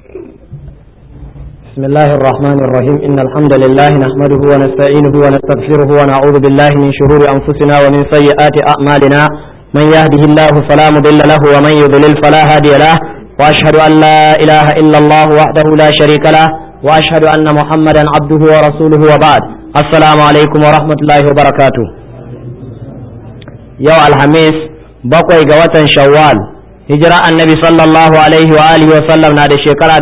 بسم الله الرحمن الرحيم إن الحمد لله نحمده ونستعينه ونستغفره ونعوذ بالله من شرور أنفسنا ومن سيئات أعمالنا من يهده الله فلا مضل له ومن يضلل فلا هادي له وأشهد أن لا إله إلا الله وحده لا شريك له وأشهد أن محمدا عبده ورسوله وبعد السلام عليكم ورحمة الله وبركاته يوم الخميس بقي جوة شوال hijira annabi sallallahu alaihi wa alihi wa sallam na da shekara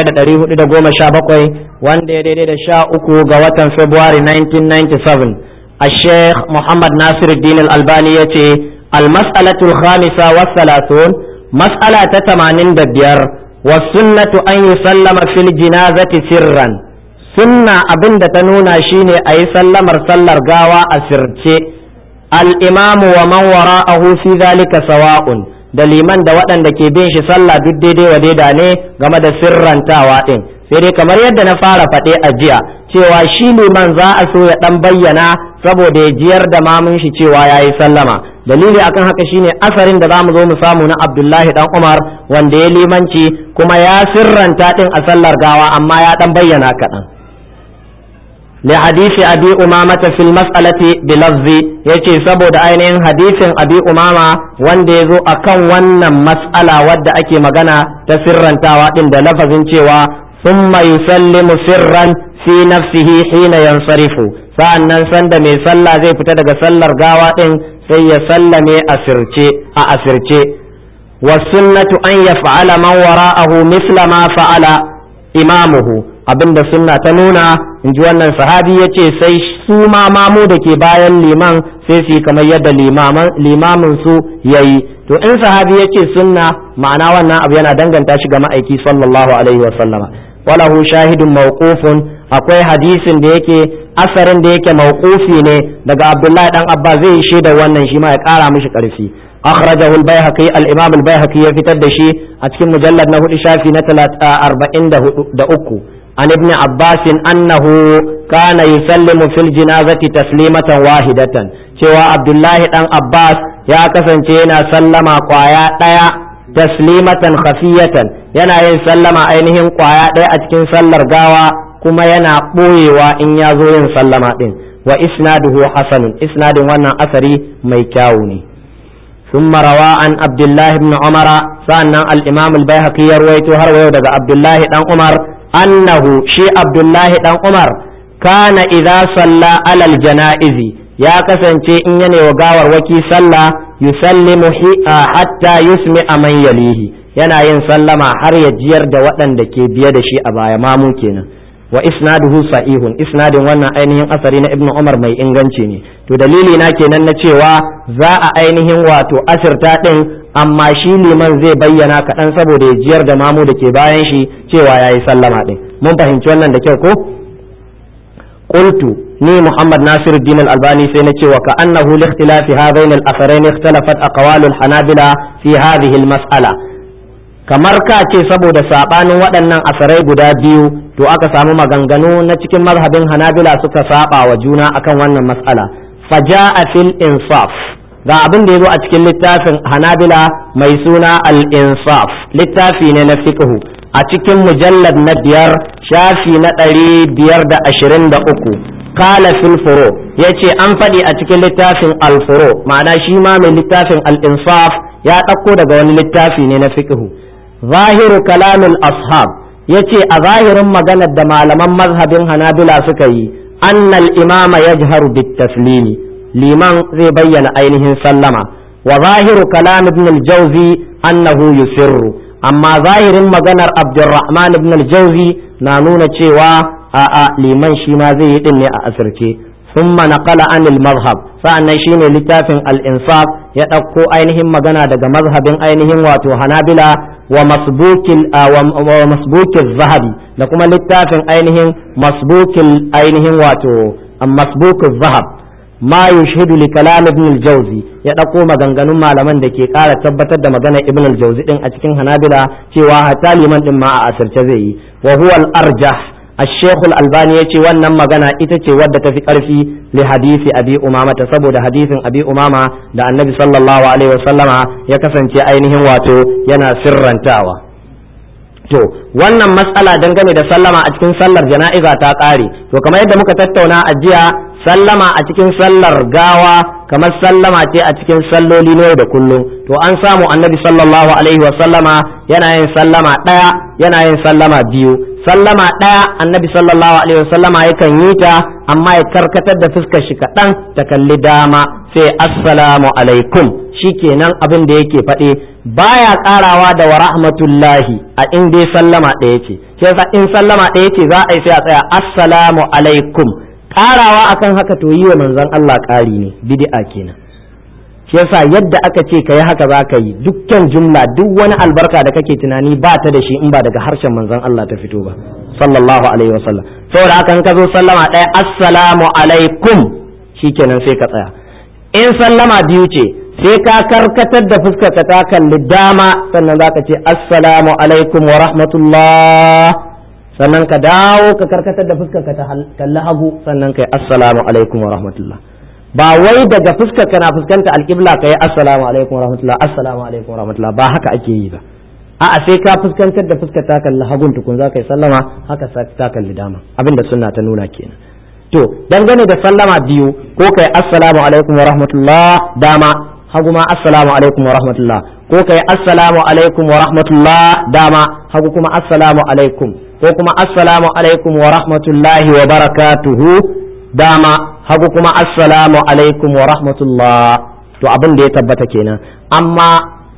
1417 wanda ya daidai da sha uku ga watan february 1997 a sheikh muhammad nasiruddin al-albani ya ce al-mas'alatul khamisa wa salatun mas'ala ta 85 wa sunnatu an yusallama fil jinazati sirran sunna abinda ta nuna shine a yi sallamar sallar gawa a sirce al-imamu wa man wara'ahu fi dhalika sawa'un da liman da waɗanda ke bin shi sallah duk daidai wa daida ne game da sirrantawa ɗin sai dai kamar yadda na fara faɗe a jiya cewa shi liman za a so ya ɗan bayyana saboda ya jiyar da mamun shi cewa ya yi sallama dalili akan haka shine asarin da za mu zo mu samu na abdullahi dan umar wanda ya limanci kuma ya sirranta ɗin a sallar gawa amma ya ɗan bayyana kaɗan لحديث أبي أمامة في المسألة بلفظ يتي سبو عينين حديث أبي أمامة وان ديزو أكن ون مسألة ود أكي مغانا تسرا تاواتين لفظ تيوا ثم يسلم سرا في نفسه حين ينصرف sa'annan sanda mai sallah zai fita daga sallar gawa ɗin sai ya sallame asirce a asirce wa sunnatu an yaf'ala man wara'ahu misla ma fa'ala imamuhu abinda sunna ta nuna in ji wannan sahabi ya ce sai su ma mamu da ke bayan liman sai su yi kamar yadda limamin su ya yi to in sahabi ya ce sunna ma'ana wannan abu yana danganta shi ga ma'aiki sallallahu alaihi wa sallama walahu shahidun mawqufun akwai hadisin da yake asarin da yake mawqufi ne daga abdullahi dan abba zai yi shaida wannan shi ma ya kara mishi karfi أخرجه البيهقي الإمام البيهقي يفتد شيء أتكلم مجلد نهو إشافي نتلات أربعين دا أكو عن ابن عباس أنه كان يسلم في الجنازة تسليمة واحدة cewa Abdullahi ɗan Abbas ya kasance yana sallama kwaya ɗaya taslimatan khafiyatan yana yin sallama ainihin kwaya ɗaya a cikin sallar gawa kuma yana ɓoyewa in ya zo yin sallama ɗin wa isnaduhu hasanun isnadin wannan asari mai kyawu ne ثم روى عن عبد الله بن عمر سأن الإمام البيهقي يروي هروي عبد الله بن عمر أنه شي عبد الله بن عمر كان إذا صلى على الجنائز يا كسنتي إن يني وغاور وكي صلى يسلم حتى يسمع من يليه yana yin sallama har ya jiyar da waɗanda ke biye da shi a baya mamu kenan wa isnaduhu sa'ihun isnadin wannan ainihin asari na ibnu umar mai inganci ne to dalili na kenan na cewa za a ainihin wato asirta din amma shi liman zai bayyana kaɗan saboda ya jiyar da mamu da ke bayan shi cewa ya yi sallama din mun fahimci wannan da kyau ko qultu ni muhammad nasiruddin al-albani sai na cewa ka annahu li ikhtilafi hadain al-atharain ikhtalafat aqwalul hanabila fi hadhihi al-mas'ala kamar ka ce saboda sabanin waɗannan asarai guda biyu to aka samu maganganu na cikin mazhabin hanabila suka saba wa juna akan wannan mas'ala faja'a fil insaf ga abin da yazo a cikin littafin hanabila mai suna al insaf littafi ne na fiqhu a cikin mujallad na biyar shafi na ɗari biyar da ashirin da uku kala fil furo ya ce an faɗi a cikin littafin al furo ma'ana shi ma mai littafin al insaf ya ɗauko daga wani littafi ne na fiqhu zahiru kalamul ashab ya ce a zahirin maganar da malaman mazhabin hanabila suka yi annal imama yajharu bit taslimi liman zai bayyana ainihin sallama wa zahiru kalam ibn al-jawzi annahu yusirru amma zahirin maganar abdurrahman ibn al-jawzi na nuna cewa a'a liman shi ma zai yi din ne a asirce ثم نقل عن المذهب sa'annan shine littafin al-insaf ya ɗauko ainihin magana daga mazhabin ainihin wato hanabila wa masbukil wa masbukil zahabi da kuma littafin ainihin masbukil ainihin wato masbukil zahab ma yushhidu li kalam ibn al-jawzi ya ɗauko maganganun malaman da ke ƙara tabbatar da maganar ibn al-jawzi din a cikin hanabila cewa hatta liman din ma a asirce zai yi wa huwa al-arjah الشيخ الألباني يتي wannan magana ita ce wadda tafi ƙarfi li hadisi abi umama ta saboda hadisin abi umama da annabi sallallahu alaihi wasallama ya kasance ainihin wato yana sirrantawa to wannan matsala dangane da sallama a cikin sallar jana'iza ta ƙare to kamar yadda muka tattauna a jiya sallama a cikin sallar gawa kamar sallama ce a cikin salloli ne da kullum to an samu annabi sallallahu alaihi wa sallama yana yin sallama ɗaya yana yin sallama biyu sallama ɗaya annabi sallallahu alaihi wa sallama yakan yi ta amma ya karkatar da fuskar shi kaɗan ta kalli dama sai assalamu alaikum shikenan abin da yake faɗe baya ƙarawa da wa rahmatullahi a in dai sallama ɗaya ce sai in sallama ɗaya ce za a yi sai a tsaya assalamu alaikum ƙarawa akan haka to yi wa manzon Allah ƙari ne bid'a kenan shi yasa yadda aka ce ka yi haka za ka yi dukkan jumla duk wani albarka da kake tunani ba ta da shi in ba daga harshen manzon Allah ta fito ba sallallahu alaihi wa sallam saboda haka in ka zo sallama ɗaya assalamu alaikum shikenan sai ka tsaya in sallama biyu ce sai ka karkatar da fuskar ka ta kalli dama sannan za ka ce assalamu alaikum wa rahmatullah sannan ka dawo ka karkatar da fuskar ka ta kalli hagu sannan kai assalamu alaikum wa rahmatullah ba wai daga fuskar kana fuskanta alƙibla ka yi assalamu alaikum wa rahmatullah assalamu alaikum wa rahmatullah ba haka ake yi ba a'a sai ka fuskantar da fuskar ta kalli hagun tukun za ka yi sallama haka ta kalli dama abinda sunna ta nuna kenan to dangane da sallama biyu ko kai assalamu alaikum wa rahmatullah dama hagu ma assalamu alaikum wa rahmatullah ko kai assalamu alaikum wa rahmatullah dama hagu kuma assalamu alaikum ko kuma assalamu alaikum wa rahmatullahi wa barakatuhu dama hagu kuma assalamu alaikum wa rahmatullah to abin da ya tabbata kenan amma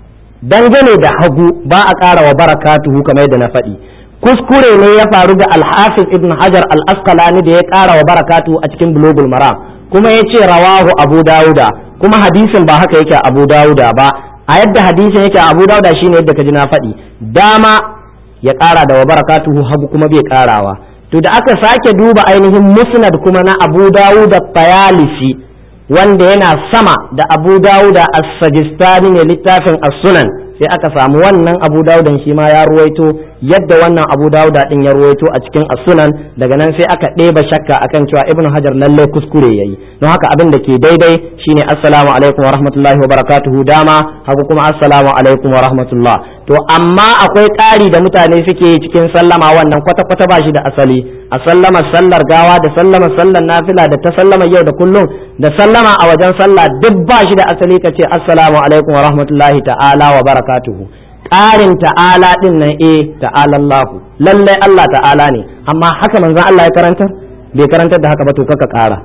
dangane da hagu ba a ƙara wa barakatuhu kamar yadda na faɗi kuskure ne ya faru ga alhafiz ibn hajar al-asqalani da ya ƙara wa barakatuhu a cikin bulugul maram kuma ya ce rawahu abu dawuda kuma hadisin ba haka yake abu dawuda ba a yadda hadisin yake abu dawuda shine yadda ka ji na faɗi dama ya ƙara da wa barakatuhu hagu kuma bai ƙarawa to da aka sake duba ainihin musnad kuma na abu dawuda tayalisi wanda yana sama da abu dawuda as-sajistani ne littafin as-sunan sai aka samu wannan abu dawudan shi ma ya ruwaito yadda wannan abu dawuda din ya ruwaito a cikin as-sunan daga nan sai aka ɗeba shakka akan cewa ibnu hajar lalle kuskure yayi don haka abin da ke daidai shine assalamu alaikum wa rahmatullahi wa barakatuhu dama hagu kuma assalamu alaikum wa rahmatullah to amma akwai ƙari da mutane suke yi cikin sallama wannan kwata-kwata ba shi da asali a sallama sallar gawa da sallama sallar nafila da ta sallama yau da kullum da sallama a wajen sallah duk ba shi da asali ka ce assalamu alaikum wa rahmatullahi ta'ala wa barakatuhu ƙarin ta'ala din nan eh ta'ala Allah lallai Allah ta'ala ne amma haka manzon Allah ya karantar bai karantar da haka ba to kaka ƙara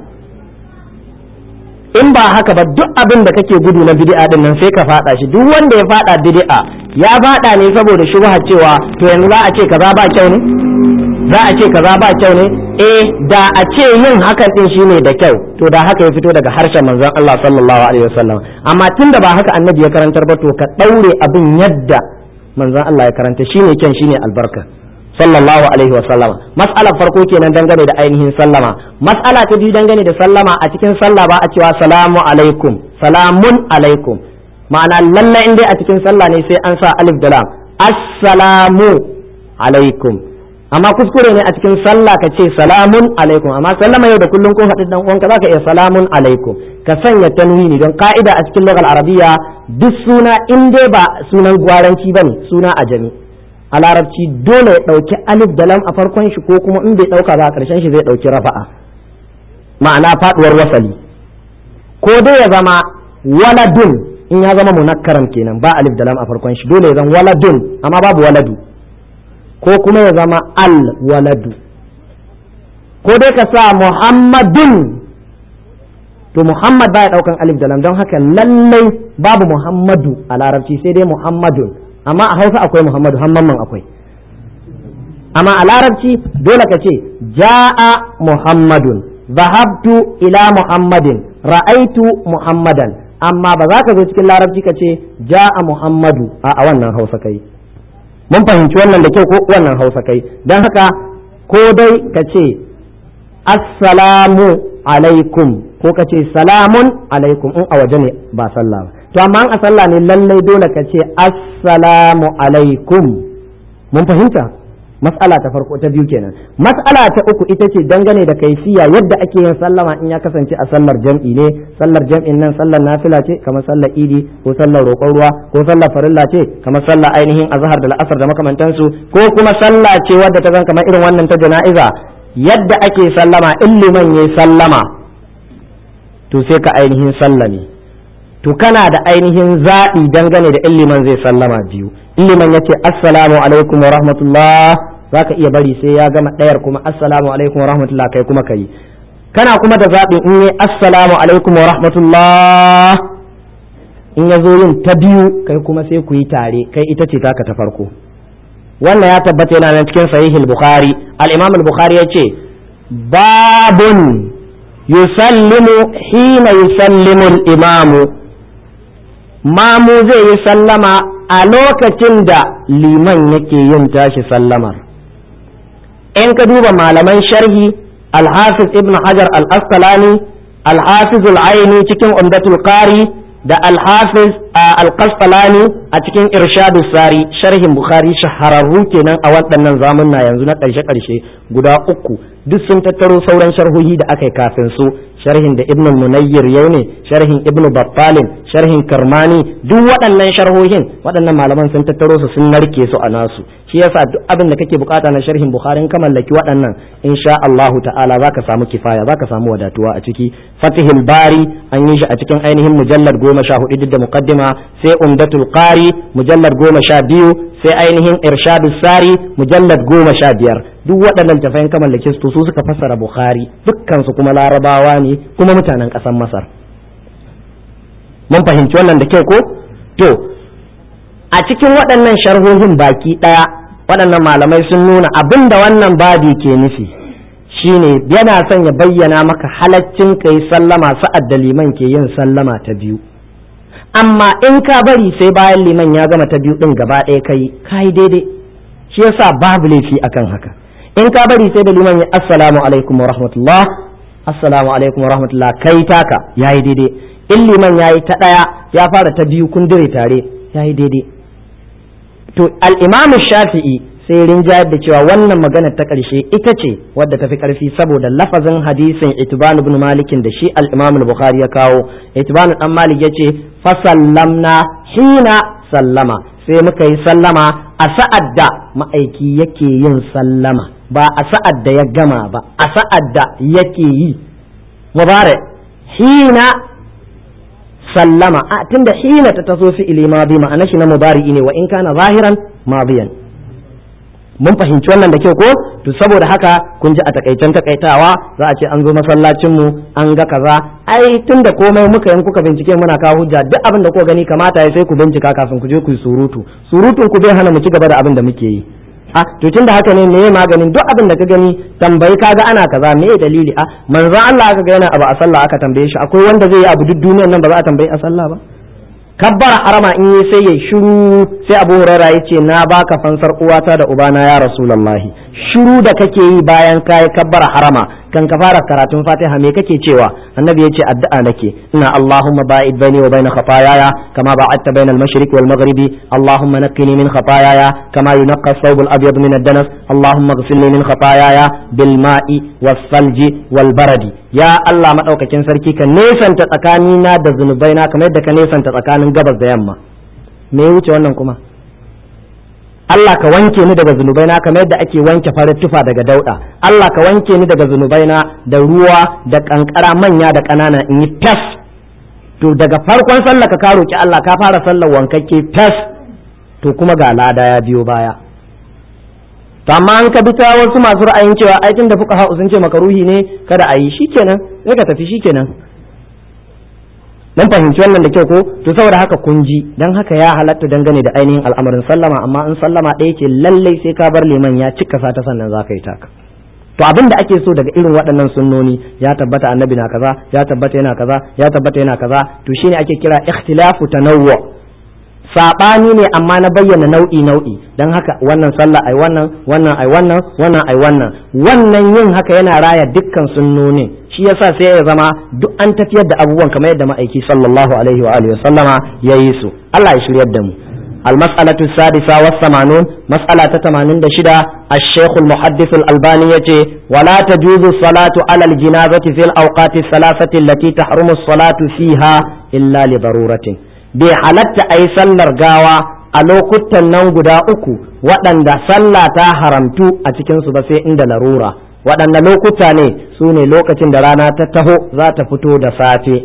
in ba haka ba duk abin da kake gudu na bid'a din nan sai ka fada shi duk wanda ya fada bid'a ya fada ne saboda shubha cewa to yanzu za a ce kaza ba kyau ne za a ce kaza ba kyau ne eh da a ce yin hakan din shine da kyau to da haka ya fito daga harshen manzon Allah sallallahu alaihi wasallam amma tunda ba haka annabi ya karantar ba to ka daure abin yadda manzon Allah ya karanta shine kyan shine albarka sallallahu alaihi wasallam mas'alar farko kenan dangane da ainihin sallama mas'ala ta biyu dangane da sallama a cikin sallah ba a cewa salamu alaikum salamun alaikum ma'ana lalla in dai a cikin sallah ne sai an sa alif da lam assalamu alaikum amma kuskure ne a cikin sallah ka ce salamun alaikum amma sallama yau da kullum ko haɗu dan uwanka zaka iya salamun alaikum ka sanya tanwini don ka'ida a cikin lugal arabiya duk suna in dai ba sunan gwaranci bane suna ajami a larabci dole ya ɗauki alif da lam a farkon shi ko kuma in bai ɗauka ba a ƙarshen shi zai ɗauki rafa'a ma'ana faɗuwar wasali ko dai ya zama waladun in ya zama munakkaran kenan ba alif da lam a farkon shi dole ya zama waladun amma babu waladu ko kuma ya zama al waladu ko dai ka sa muhammadun to muhammad baya ɗaukan alif da lam don haka lallai babu muhammadu a larabci sai dai muhammadun amma a hausa akwai muhammadu hamman akwai amma a larabci dole ka ce ja'a muhammadun zahabtu ila muhammadin ra'aitu muhammadan amma ba za ka zo cikin larabci ka ce ja'a muhammadu a wannan hausa kai mun fahimci wannan da kyau ko wannan hausa kai don haka ko dai ka ce assalamu alaikum ko ka ce salamun alaikum in a waje ne ba sallah ba to amma a sallah ne lallai dole ka ce assalamu alaikum mun fahimta mas'ala ta farko ta biyu kenan mas'ala ta uku ita ce dangane da kaifiya yadda ake yin sallama in ya kasance a sallar jam'i ne sallar jam'in nan sallar nafila ce kamar sallar idi ko sallar roƙon ruwa ko sallar farilla ce kamar sallar ainihin azhar da la'asar da makamantansu ko kuma sallah ce wadda ta zan kamar irin wannan ta jana'iza yadda ake sallama in liman yayi sallama to sai ka ainihin sallame to kana da ainihin zaɓi dangane da in liman zai sallama biyu in liman ya ce assalamu alaikum wa rahmatullah za ka iya bari sai ya gama ɗayar kuma assalamu alaikum wa rahmatullah kai kuma ka yi kana kuma da zaɓin in yi assalamu alaikum wa rahmatullah in ya zo yin ta biyu kai kuma sai ku yi tare kai ita ce taka ta farko wannan ya tabbata yana nan cikin sahihul bukhari al-imam al-bukhari yace babun yusallimu hina yusallimu al-imamu mamu zai yi sallama a lokacin da liman yake yin tashi sallamar in ka duba malaman sharhi al-hafiz ibn hajar al-asqalani al-hafiz al-aini cikin umdatul qari da al-hafiz al-qasqalani a cikin irshadu sari sharhin bukhari shahararru kenan a waɗannan zamunna yanzu na ƙarshe-ƙarshe guda uku duk sun tattaro sauran sharhohi da aka yi kafin su sharhin da ibnu munayyir yau ne sharhin ibnu battalin sharhin karmani duk waɗannan sharhohin waɗannan malaman sun tattaro su sun narke su a nasu shi yasa duk abin da kake bukata na sharhin bukhari ka mallaki waɗannan insha Allahu ta'ala zaka samu kifaya zaka samu wadatuwa a ciki fatihul bari an yi shi a cikin ainihin mujallad goma sha hudu duk da muqaddima sai umdatul qari mujallad goma sha biyu sai ainihin irshadu sari mujallad goma sha biyar duk waɗannan tafayin ka mallake su su suka fassara bukhari dukkan su kuma larabawa ne kuma mutanen ƙasar masar mun fahimci wannan da kyau ko to a cikin waɗannan sharhohin baki ɗaya waɗannan malamai sun nuna abin da wannan babi ke nufi shine yana son ya bayyana maka halaccin ka yi sallama sa'ad da liman ke yin sallama ta biyu amma in ka bari sai bayan liman ya gama ta biyu ɗin gaba ɗaya kai ka yi daidai shi yasa babu laifi akan haka in ka bari sai da liman ya assalamu alaikum wa rahmatullah assalamu alaikum wa rahmatullah kai taka yayi daidai in liman yayi ta daya ya fara ta biyu kun dire tare yayi daidai to al-imam shafi'i sai rinjayar da cewa wannan magana ta ƙarshe ita ce wadda tafi ƙarfi saboda lafazin hadisin itban ibn malikin da shi al-imam al-bukhari ya kawo itban dan malik yace fa sallamna hina sallama sai muka yi sallama a sa'ad da ma'aiki yake yin sallama ba a sa'ad da ya gama ba a sa'ad da yake yi mubarak hina sallama a tunda hina ta taso fi'ili madi ma'ana shi na mubari ne wa in kana zahiran madiyan mun fahimci wannan da kyau ko to saboda haka kun ji a takaicen takaitawa za a ce an zo masallacin mu an ga kaza ai tunda komai muka yin kuka bincike muna kawo hujja duk abin da kuka gani kamata ya sai ku bincika kafin ku je ku yi surutu surutun ku bai hana mu ci gaba da abin da muke yi a to tunda haka ne meye maganin duk abin da ka gani tambayi kaga ana kaza me dalili a manzo Allah aka ga yana abu a sallah aka tambaye shi akwai wanda zai yi abu duk duniyar nan ba za a tambayi a sallah ba kabbara harama in yi sai ya shiru sai abu huraira ya ce na baka fansar uwata da ubana ya rasulallahi shiru da kake yi bayan kayi kabbara harama kan ka fara karatun fatiha me kake cewa annabi ya ce addu'a nake ina allahumma ba'id baini wa baina khataayaya kama ba'adta baina al-mashriq wal maghribi allahumma naqqini min khataayaya kama yunqqa ath-thawb al-abyad min ad-danas allahumma ighfirli min khataayaya bil ma'i was salji wal baradi ya Allah madaukakin sarki ka nesanta tsakanina da zunubaina kamar yadda ka nesanta tsakanin gabas da yamma me ya wuce wannan kuma Allah ka wanke ni daga zunubaina kamar yadda ake wanke farin tufa daga dauda Allah ka wanke ni daga zunubaina da ruwa da kankara manya da ƙanana in yi tas to daga farkon sallah ka karo ki Allah ka fara sallar wankakke tas to kuma ga lada ya biyo baya to amma an ka bi ta wasu masu ra'ayin cewa ai tun da fuka ha'u sun ce makaruhi ne kada a yi shikenan sai ka tafi shikenan mun fahimci wannan da kyau ko to saboda haka kun ji dan haka ya halatta dangane da ainihin al'amarin sallama amma in sallama ɗaya ce lallai sai ka bar liman ya cika sa ta sannan za ka yi taka to abin da ake so daga irin waɗannan sunnoni ya tabbata annabi na kaza ya tabbata yana kaza ya tabbata yana kaza to shine ake kira ikhtilafu tanawwu sabani ne amma na bayyana nau'i nau'i dan haka wannan sallah ai wannan wannan ai wannan wannan ai wannan wannan yin haka yana raya dukkan sunnonin shi yasa sai ya zama duk an tafiyar da abubuwan kamar yadda ma'aiki sallallahu alaihi wa alihi sallama ya yi su Allah ya shiryar da mu المسألة السادسة والثمانون مسألة تمانين دشدة الشيخ المحدث الألباني يتي ولا تجوز الصلاة على الجنازة في الأوقات الثلاثة التي تحرم الصلاة فيها إلا لضرورة بحالة أي سلر قاوة a lokutan nan guda uku waɗanda sallah ta haramtu a cikinsu ba sai inda larura waɗanda lokuta ne su ne lokacin da rana ta taho za ta fito da safe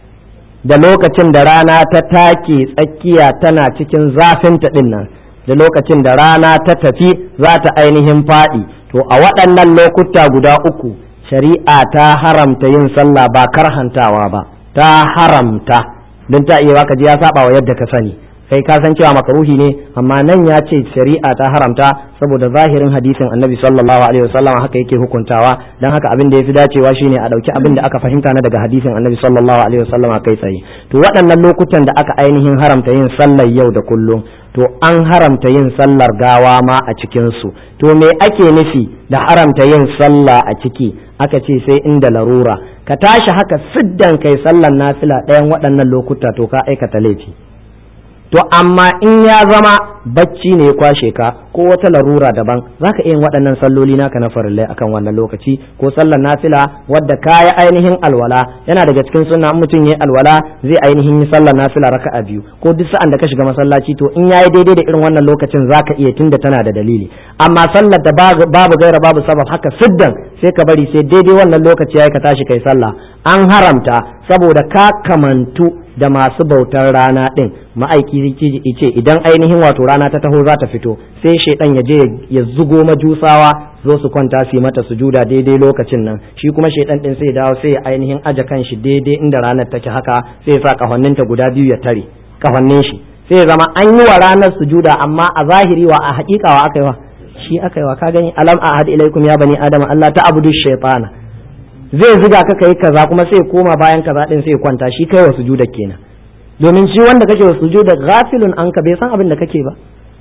da lokacin da rana ta take tsakiya tana cikin zafinta ɗin nan da lokacin da rana ta tafi za ta ainihin faɗi to a waɗannan lokuta guda uku shari'a ta haramta yin sallah ba karhantawa ba ta haramta don ta iya ka ji ya saba wa yadda ka sani kai ka san cewa makaruhi ne amma nan ya ce shari'a ta haramta saboda zahirin hadisin annabi sallallahu alaihi wasallam haka yake hukuntawa dan haka abin da yafi dacewa shine a dauki abin da aka fahimta na daga hadisin annabi sallallahu alaihi wasallam kai tsaye to waɗannan lokutan da aka ainihin haramta yin sallar yau da kullum to an haramta yin sallar gawa ma a cikin su to me ake nufi da haramta yin sallah a ciki aka ce sai inda larura ka tashi haka siddan kai sallar nafila ɗayan waɗannan lokuta to ka aikata laifi to amma in ya zama bacci ne ya kwashe ka ko wata larura daban zaka iya yin waɗannan salloli naka na farillai akan wannan lokaci ko sallar nafila wadda kaya ainihin alwala yana daga cikin sunna in mutum yayi alwala zai ainihin yi sallar nafila raka'a biyu ko duk sa'an da ka shiga masallaci to in yayi daidai da irin wannan lokacin zaka iya tunda tana da dalili amma sallar da babu gaira babu sabab haka siddan sai ka bari sai daidai wannan lokaci yayi ka tashi kai sallah an haramta saboda ka kamantu da masu bautar rana ɗin ma'aiki ce idan ainihin wato rana ta taho za ta fito sai shaidan ya je ya zugo majusawa zo su kwanta su yi mata sujuda daidai lokacin nan shi kuma shaidan ɗin sai dawo sai ainihin aje kan shi daidai inda ranar take haka sai ya sa kafanninta guda biyu ya tare kafannin shi sai ya zama an yi wa ranar sujuda amma a zahiri wa a haƙiƙa wa aka yi wa shi aka yi wa ka gani alam ahad ilaikum ya bani adama Allah ta abudu shaytana zai ziga ka kai kaza kuma sai koma bayan kaza din sai kwanta shi kai wa sujuda kenan domin shi wanda kake wa sujuda ghafilun anka bai san abin da kake ba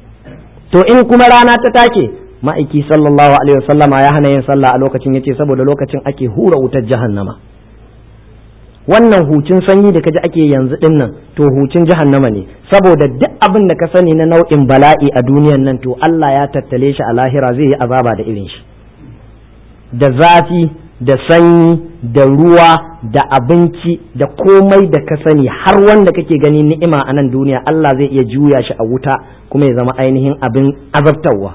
to in kuma rana ta take ma'aiki sallallahu alaihi wasallama ya hana yin sallah a lokacin yace saboda lokacin ake hura wutar jahannama wannan hucin sanyi da kaji ake yanzu din nan to hucin jahannama ne saboda duk abin da ka sani na nau'in bala'i a duniyan nan to Allah ya tattale shi a lahira zai yi azaba da irin shi da zafi da sanyi da ruwa da abinci da komai da ka sani har wanda kake gani ni'ima a nan duniya Allah zai iya juya shi a wuta kuma ya zama ainihin abin azabtarwa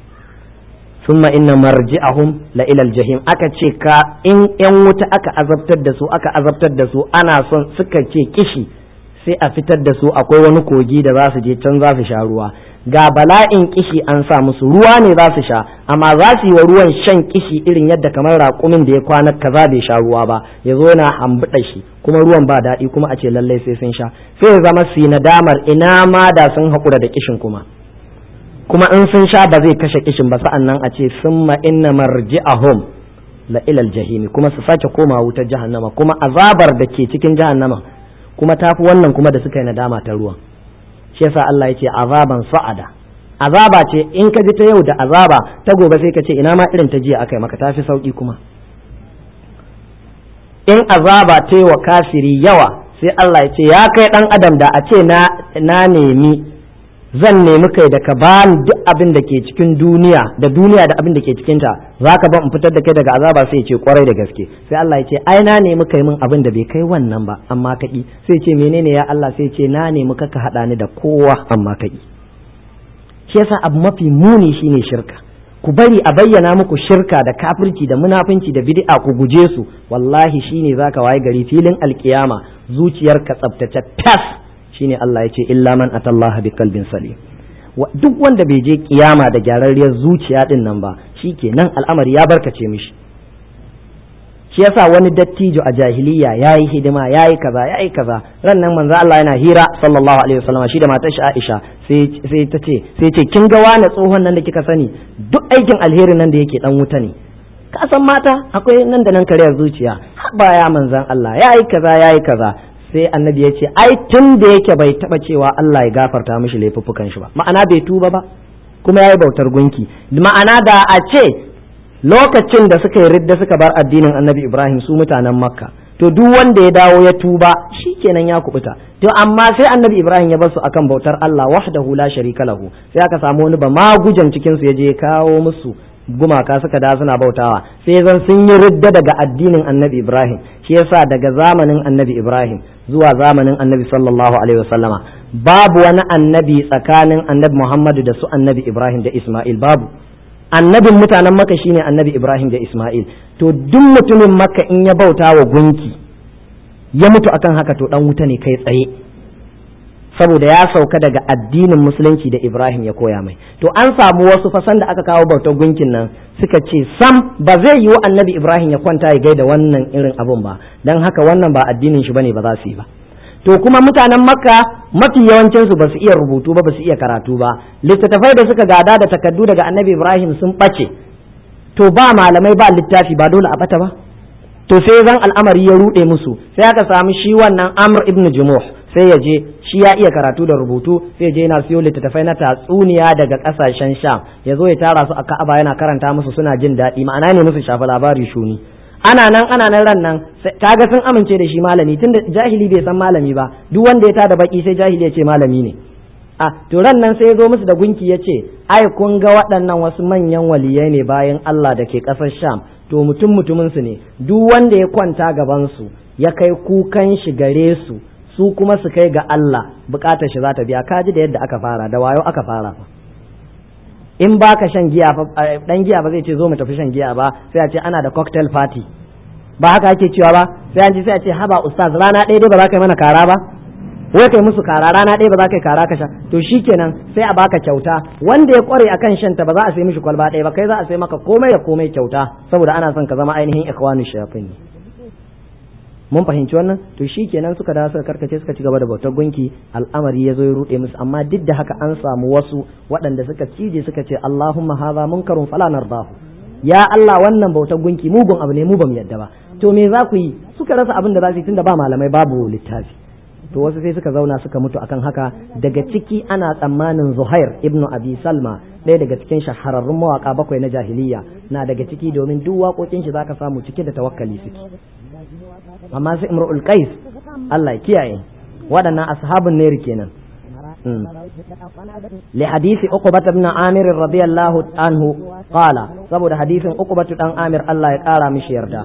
summa inna marji'ahum la ilal jahim aka ce ka in yan wuta aka azabtar da su aka azabtar da su ana son suka ce kishi sai a fitar da su akwai wani kogi da za su je can za su sha ruwa ga bala'in kishi an sa musu ruwa ne za su sha amma za su yi wa ruwan shan kishi irin yadda kamar raƙumin da ya kwana kaza bai sha ruwa ba ya zo yana hambuɗa shi kuma ruwan ba daɗi kuma a ce lallai sai sun sha sai ya zama su yi nadamar ina ma da sun haƙura da kishin kuma kuma in sun sha ba zai kashe kishin ba sa'an nan a ce summa inna marji'ahum la ilal jahimi kuma su sake koma wutar jahannama kuma azabar da ke cikin jahannama kuma tafi wannan kuma da suka yi nadama ta ruwan shi yasa Allah ya ce azaban sa'ada azaba ce in ka ji ta yau da azaba ta gobe sai ka ce ina ma irin ta jiya akai maka tafi sauki kuma in azaba ta yi wa kafiri yawa sai Allah ya ce ya kai dan adam da a ce na na nemi zan nemi kai da ka bani duk abin da ke cikin duniya da duniya da abin da ke cikinta za ka ban in fitar da kai daga azaba sai ya ce kwarai da gaske sai Allah ya ce ai na nemi kai min abin da bai kai wannan ba amma kaki sai ce menene ya Allah sai ce na nemi ka ka hada ni da kowa amma kaki shi yasa abu mafi muni shine shirka ku bari a bayyana muku shirka da kafirci da munafunci da bid'a ku guje su wallahi shine zaka waye gari filin alkiyama zuciyarka tsaftace tas shine Allah ya ce illa man atallaha bi qalbin salim duk wanda bai je kiyama da gyararriyar zuciya din nan ba shikenan al'amari ya barkace mishi shi yasa wani dattijo a jahiliya yayi hidima yayi kaza yayi kaza ran nan manzo Allah yana hira sallallahu alaihi wasallam shi da matar shi Aisha sai sai ta ce sai ce kin ga wani tsohon nan da kika sani duk aikin alherin nan da yake dan wuta ne ka san mata akwai nan da nan kariyar zuciya ba ya manzan Allah yayi kaza yayi kaza sai annabi ya ce ai tun da yake bai taba cewa Allah ya gafarta mishi laifuffukan shi ba ma'ana bai tuba ba kuma yayi bautar gunki ma'ana da a ce lokacin da suka yi ridda suka bar addinin annabi Ibrahim su mutanen Makka to duk wanda ya dawo ya tuba shikenan ya kubuta to amma sai annabi ibrahim ya basu akan bautar Allah wahdahu la sharika lahu sai aka samu wani ba magujan cikin su yaje ya kawo musu gumaka suka da suna bautawa sai zan sun yi ridda daga addinin annabi ibrahim shi yasa daga zamanin annabi ibrahim zuwa zamanin annabi sallallahu alaihi wasallama babu wani annabi tsakanin annabi muhammadu da su annabi ibrahim da isma'il babu annabin mutanen maka shine annabi ibrahim da isma'il to duk mutumin maka in ya bauta wa gunki ya mutu akan haka to dan wuta ne kai tsaye saboda ya sauka daga addinin musulunci da ibrahim ya koya mai to an samu wasu fasan da aka kawo bautar gunkin nan suka ce sam ba zai yiwu annabi ibrahim ya kwanta ya gaida wannan irin abun ba don haka wannan ba addinin shi bane ba za su yi ba to kuma mutanen makka mafi yawancinsu ba su iya rubutu ba ba su iya karatu ba littattafai da suka gada da takaddu daga annabi ibrahim sun ɓace to ba malamai ba littafi ba dole a bata ba to sai zan al'amari ya ruɗe musu sai aka samu shi wannan amr ibn jumuh sai ya je shi ya iya karatu da rubutu sai je yana siyo littattafai na tatsuniya daga kasashen sham ya zo ya tara su a ka'aba yana karanta musu suna jin daɗi ma'ana ne musu shafa labari shuni ana nan ana nan ran nan kaga sun amince da shi malami tunda jahili bai san malami ba duk wanda ya tada baki sai jahili ya ce malami ne a to ran nan sai ya zo musu da gunki ya ce ai kun ga waɗannan wasu manyan waliyai ne bayan Allah da ke ƙasar Sham to mutum mutumin su ne duk wanda ya kwanta gaban su ya kai kukan shi gare su su kuma su kai ga Allah bukatar shi za ta biya kaji da yadda aka fara da wayo aka fara fa in baka shan giya dan giya ba zai ce zo mu tafi shan giya ba sai a ce ana da cocktail party ba haka ake cewa ba sai an ji sai a ce haba ustaz rana ɗaya dai ba za ka yi mana kara ba wai kai musu kara rana ɗaya ba za ka yi kara ka sha to shikenan sai a baka kyauta wanda ya kware akan shan ta ba za a sai mishi kwalba ɗaya ba kai za a sai maka komai da komai kyauta saboda ana son ka zama ainihin ikhwanu shayatin mun fahimci wannan to shi kenan suka dawo suka karkace suka ci gaba da bautar gunki al'amari ya zo ya ruɗe musu amma duk da haka an samu wasu waɗanda suka cije suka ce Allahumma hadha munkarun fala nardahu ya Allah wannan bautar gunki mugun abu ne mu bamu yadda ba to me za ku yi suka rasa abin da za su yi tunda ba malamai babu littafi to wasu sai suka zauna suka mutu akan haka daga ciki ana tsammanin Zuhair ibnu Abi Salma ɗaya daga cikin shahararrun mawaka bakwai na jahiliya na daga ciki domin duk waƙoƙin shi zaka samu cike da tawakkali suke amma sai imrul qais Allah ya kiyaye waɗannan ashabun ne kenan li hadisi uqbah ibn amir radiyallahu anhu qala saboda hadisin uqbah dan amir Allah ya kara mishi yarda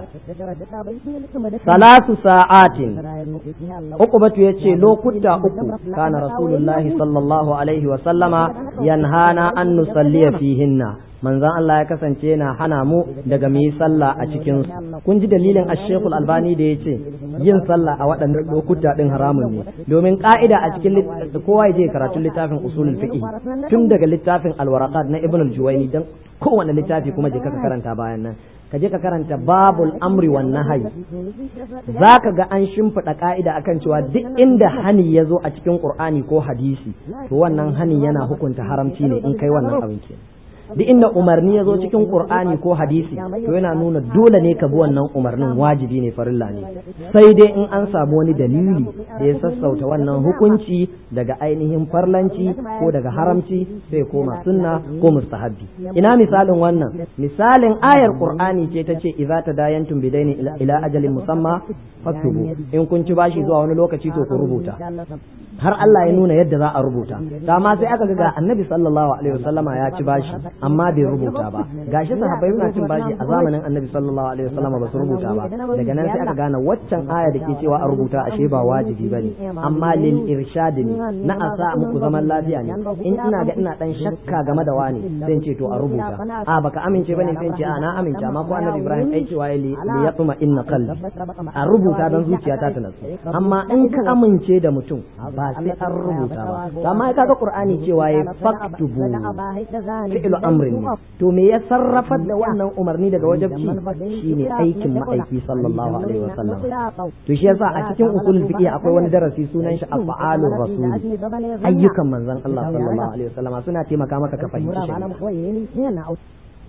salasu sa'atin uqbah yace lokuta uku kana rasulullahi sallallahu alaihi wa sallama yanhana an nusalliya fihinna manzon Allah ya kasance yana hana mu daga mu yi sallah a cikin su kun ji dalilin ashekul albani da ya ce yin sallah a waɗannan lokuta ɗin haramun ne domin ka'ida a cikin kowa ya je karatun littafin usulul fiqh tun daga littafin alwaraqat na ibn al-juwayni dan kowane littafi kuma je ka karanta bayan nan ka je ka karanta babul amri wan nahyi zaka ga an shimfiɗa ka'ida akan cewa duk inda hani ya zo a cikin qur'ani ko hadisi to wannan hani yana hukunta haramci ne in kai wannan abin kenan duk inda umarni ya zo cikin qur'ani ko hadisi to yana nuna dole ne ka bi wannan umarnin wajibi ne farilla ne sai dai in an samu wani dalili da ya sassauta wannan hukunci daga ainihin farlanci ko daga haramci sai koma sunna ko mustahabbi ina misalin wannan misalin ayar qur'ani ce ta ce idza tadayantum bidaini ila ajalin musamma faktubu in kun ci bashi zuwa wani lokaci to ku rubuta har Allah ya nuna yadda za a rubuta dama sai aka ga annabi sallallahu alaihi wasallama ya ci bashi amma bai rubuta ba gashi sahabbai suna cin bashi a zamanin annabi sallallahu alaihi wasallama ba su rubuta ba daga nan sai aka gane waccan aya da ke cewa a rubuta ashe ba wajibi bane amma lil irshad ne na asa muku zaman lafiya ne in ina ga ina dan shakka game da wani sai in ce to a rubuta a baka amince bane sai in ce a na amince amma ko annabi Ibrahim ai cewa li yatma inna qalbi a rubuta dan zuciyata ta nasu amma in ka amince da mutum ba sai an rubuta ba amma kaga qur'ani cewa ya faktubu fi'lu amrin ne to me ya sarrafar da wannan umarni daga wajabci shine aikin ma'aiki sallallahu alaihi wasallam to shi yasa a cikin usul fiqh akwai wani darasi sunan shi af'alur rasul ayyukan manzon Allah sallallahu alaihi wasallam suna taimaka maka ka fahimci shi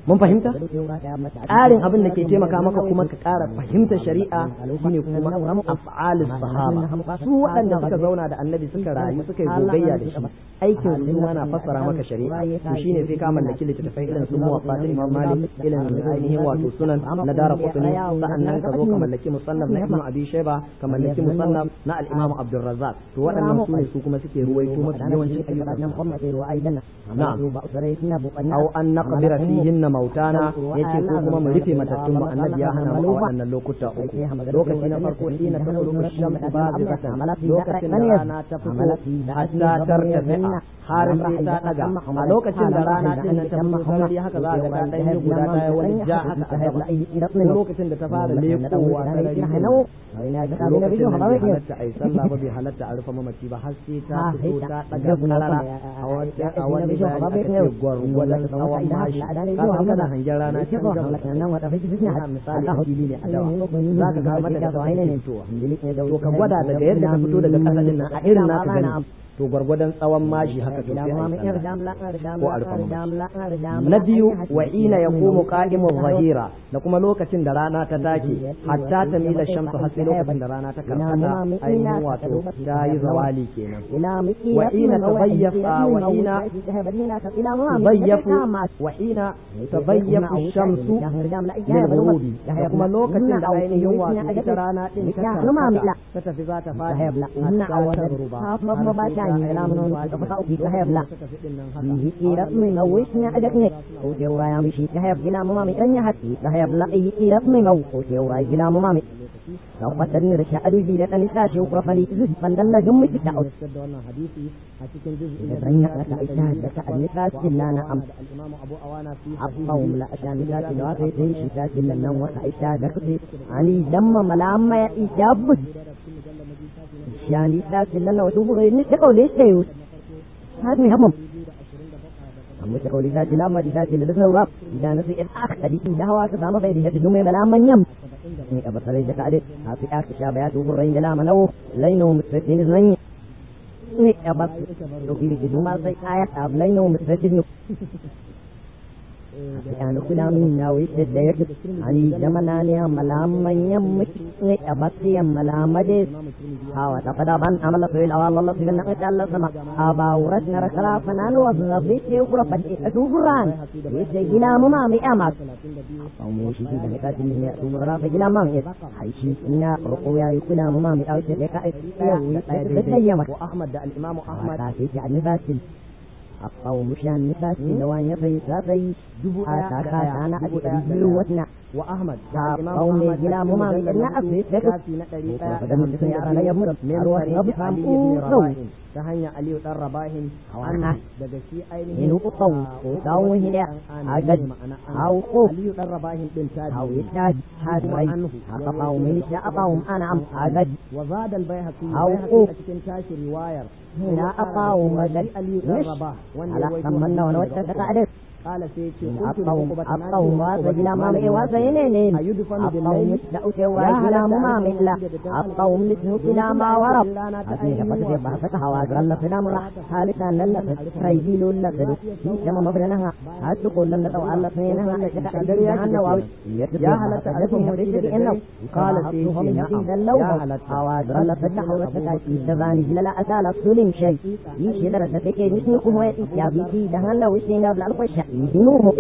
mun fahimta ƙarin abin da ke taimaka maka kuma ka ƙara fahimtar shari'a shine kuma af'alus sahaba su waɗanda suka zauna da annabi suka rayu suka yi gogayya da shi aikin su ma na fassara maka shari'a to shine sai ka mallaki littattafai irin su muwaffa ta imam malik irin ainihin wato sunan na dara qutni sa'annan ka zo ka mallaki musannaf na ibnu abi shayba ka mallaki musannaf na al-imam abdurrazzaq to waɗannan su ne su kuma suke ruwaito maka yawancin ayyukan na'am aw an naqbira fihinna mautana yace ko kuma mu rufe matattun mu annabi ya hana mu a waɗannan lokuta uku lokaci na farko ina ta tsoro shamsu bazatan lokacin da rana ta fito hatta tartafi'a har sai ta daga a lokacin da rana din nan ta fito kamar haka za ga ta dan yi guda ta yi wani ja haka a gaba lokacin da ta fara lekowa ta rari lokacin da bai halatta a yi sallah ba bai halatta a rufe mamaci ba har sai ta fito ta daga karara a wani bayani aka ce gwargwadon tsawon mashi ka san kana hangen rana can gaba misali fili ne a dawa za ka ga mata da tsawon ne to ka gwada daga yadda ka fito daga ƙasa din nan a irin naka gani to gwargwadon tsawon mashi haka to sai ko alfa na biyu wa ina ya komo qa'imu zahira da kuma lokacin da rana ta take hatta ta mila shamsu har sai lokacin da rana ta karkata ainihin wato ta yi zawali kenan wa ina tabayyafa wa ina tabayyafu wa ina tabayyafu shamsu lil ghurubi da kuma lokacin da ainihin wato ita rana din ta karkata ta tafi za ta fadi hatta ta ruba يعني لا من تفقوا في كهيب لا فيه إيرت من أوش نعدك نك وجوا يا مشي كهيب جلا مامي أن يحكي كهيب لا إيه إيرت من أو وجوا جلا مامي لو قتلني رشا أدو جيلة نساء شوق رفلي فندل جمي تتعود رنيا لك إشاهد لك النساء جلا نعم القوم لا أشان نساء جلا في شتاء جلا نوم وإشاهد لك علي دم ملام يا إجابت يعني لا سلنا وشوفوا غير نتقوا ليش تيوس هذا مهم amma ta kauli ta lama di ta ce da sun rab idan nasu in aka tadi da hawa ka samu bai da dume bala manyan ne ka basare da kade a fi aka sha baya to gurin da lama nawo laino mutsatin zan ne ka bas to bi da duma sai aya ta laino mutsatin يعني كل من ناوي تدير يعني زمنا لي ملام يم أبطي ملام ديس هاو تقدا بان عمل في الأوال الله في النقش الله سما أبا ورثنا ركلا فنان وظبي يقرأ فتي أتوفران يسجل مما بأمك أو موشي في ذلك تنين أتوفرا فجل من حيشي إنا رقويا يكون مما بأوش لك وأحمد الإمام أحمد يعني فاسل القوم شان نفاس لوان يفي سافي حتى كان أبي أبي وثنا وأحمد قوم جلا مما بيتنا أفي فكت فدم السيارة لا يمر من وثنا بفهم أوه ta hanyar Aliyu dan Rabahin an daga shi ainihin inu qaw ko tawo hida agad aw ko Aliyu dan Rabahin din ta aw ita hadrai haka qaw min sha qaw ana am agad wa zada al-Baihaqi aw a ko cikin tashi riwayar ina aqaw magad Aliyu dan Rabah wanda ala ya kamanna wa wata ta kada kala sai ce aqaw aqaw ma sa gila ma mai wasa ne ne aqaw da uke wa gila ma mai la aqaw min gila ma warab hadi da fata ba saka hawa ga Allah fina mu halika nan la sai dilu la sai kama mafrana ha hadu ko lan da Allah sai nan da ka kadar ya hanna wa ya halatta da mu da shi inna qala sai shi idan law hawa ga Allah fata hawa ta ki da zani la asala sulim shay yi shi da ta take ni ku hoya ya bi da hanna wisi na da alƙasha يدينوه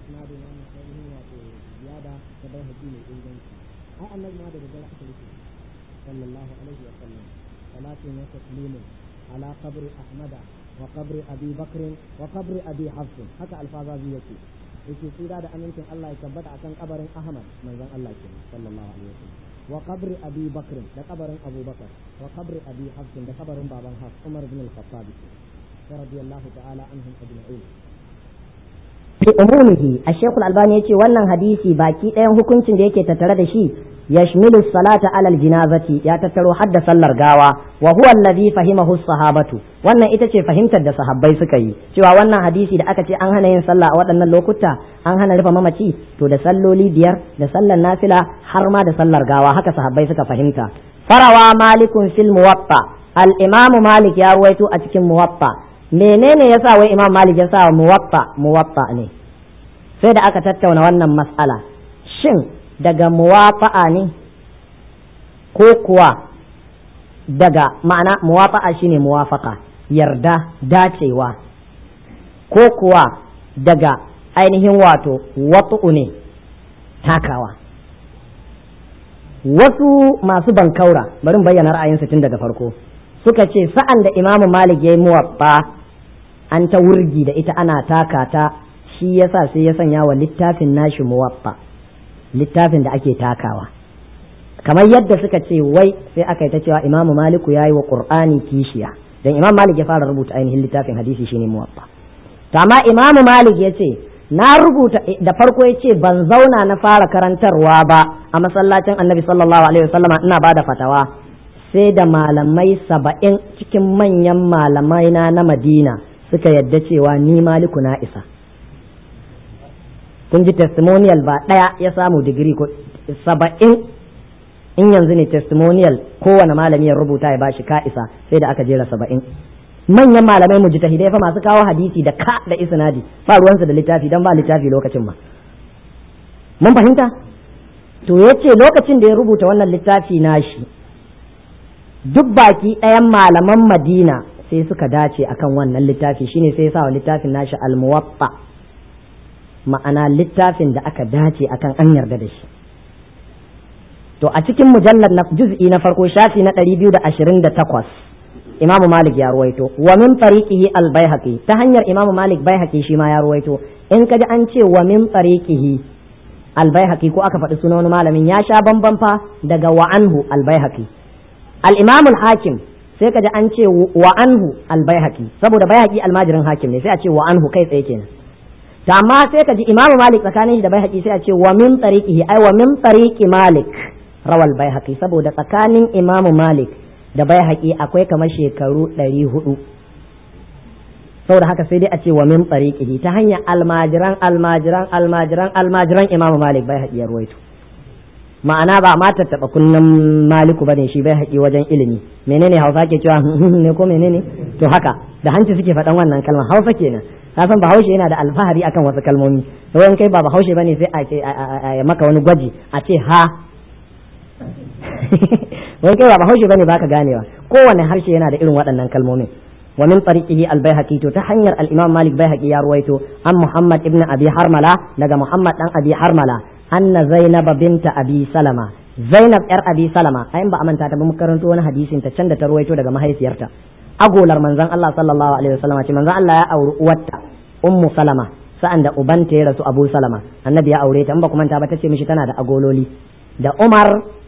صلى الله عليه وسلم صلاة وتسليم على قبر أحمد وقبر أبي بكر وقبر أبي حفص حتى الفاظ يكي yake tsira da amincin Allah ya tabbata akan kabarin Ahmad manzon Allah ke sallallahu alaihi wasallam wa qabri Abi Bakr da kabarin Abu Bakar wa qabri Abi Hafs da kabarin baban Hafs Umar bin Al-Khattab radiyallahu ta'ala anhum ajma'in fi umumihi ash-shaykh al-albani yace wannan hadisi baki ɗayan hukuncin da yake tattare da shi yashmilu salata ala al-janazati ya tattaro hadda sallar gawa wa huwa alladhi fahimahu sahabatu wannan ita ce fahimtar da sahabbai suka yi cewa wannan hadisi da aka ce an hana yin sallah a waɗannan lokuta an hana rufe mamaci to da salloli biyar da sallar nafila har ma da sallar gawa haka sahabbai suka fahimta farawa malikun fil muwatta al-imamu malik ya ruwaito a cikin muwatta menene yasa wai imam malik ya sa muwatta muwatta ne sai da aka tattauna wannan mas'ala shin daga muwafa'a ne ko kuwa daga ma'ana muwafa'a shine muwafaka yarda dacewa ko kuwa daga ainihin wato watu'u ne takawa wasu masu bankaura bari bayyana ra'ayinsu tun daga farko suka ce sa'an da imamu malik ya yi muwaffa an ta wurgi da ita ana taka ta shi yasa sai ya sanya wa littafin nashi muwaffa littafin da ake takawa kamar yadda suka ce wai sai aka yi ta cewa imamu maliku ya yi wa qur'ani kishiya dan imam malik ya fara rubuta ainihin littafin hadisi shine muwaffa to amma imamu malik ya ce na rubuta da farko ya ce ban zauna na fara karantarwa ba a masallacin annabi sallallahu alaihi wasallama ina bada fatawa sai da malamai saba'in cikin manyan malamai na na madina suka yadda cewa ni maliku na isa kun ji testimonial ba ɗaya ya samu digiri ko saba'in in yanzu ne testimonial kowane malami ya rubuta ya bashi ka isa sai da aka jera saba'in manyan malamai mu mujtahidai fa masu kawo hadisi da ka da isnadi ba ruwansu da littafi dan ba littafi lokacin ma mun fahimta to yace lokacin da ya rubuta wannan littafi nashi duk baki ɗayan malaman madina sai suka dace akan wannan littafi shine sai ya sa wa littafin nashi al-muwatta ma'ana littafin da aka dace akan an yarda da shi to a cikin mujallar na juz'i na farko shafi na 228 imamu malik ya ruwaito wa min tariqihi al baihaqi ta hanyar imamu malik baihaqi shi ma ya ruwaito in kaji an ce wa min tariqihi al baihaqi ko aka faɗi sunan wani malamin ya sha bamban fa daga wa anhu al baihaqi al imam al hakim sai kaji an ce wa anhu al baihaqi saboda baihaqi almajirin hakim ne sai a ce wa anhu kai tsaye kenan to amma sai kaji imam malik tsakanin shi da baihaqi sai a ce wa min tariqihi ai wa min tariqi malik rawal baihaqi saboda tsakanin imamu malik da bai haƙi akwai kamar shekaru ɗari hudu saboda haka sai dai a ce wa min tsariƙihi ta hanyar almajiran almajiran almajiran almajiran imamu malik bai haƙi ya ruwaito ma'ana ba ma tattaɓa kunnen maliku bane shi bai haƙi wajen ilimi menene hausa ke cewa ne ko menene to haka da hanci suke faɗan wannan kalmar hausa kenan ka san bahaushe yana da alfahari akan wasu kalmomi in kai ba bahaushe bane sai a ce a maka wani gwaji a ce ha wai kai ba bahaushe bane baka ganewa kowane harshe yana da irin waɗannan kalmomin wa min tariqihi al-baihaqi to ta hanyar al-imam malik baihaqi ya ruwaito an muhammad ibn abi harmala daga muhammad dan abi harmala anna zainab binta abi salama zainab yar abi salama ayin ba amanta ta ba mu karanto wani hadisin ta can da ta ruwaito daga mahaifiyarta agolar manzon Allah sallallahu alaihi wasallam ce manzon Allah ya auri uwarta ummu salama sa'an da ubanta ya rasu abu salama annabi ya aure ta in ba kuma ta ba ta ce mishi tana da agololi da umar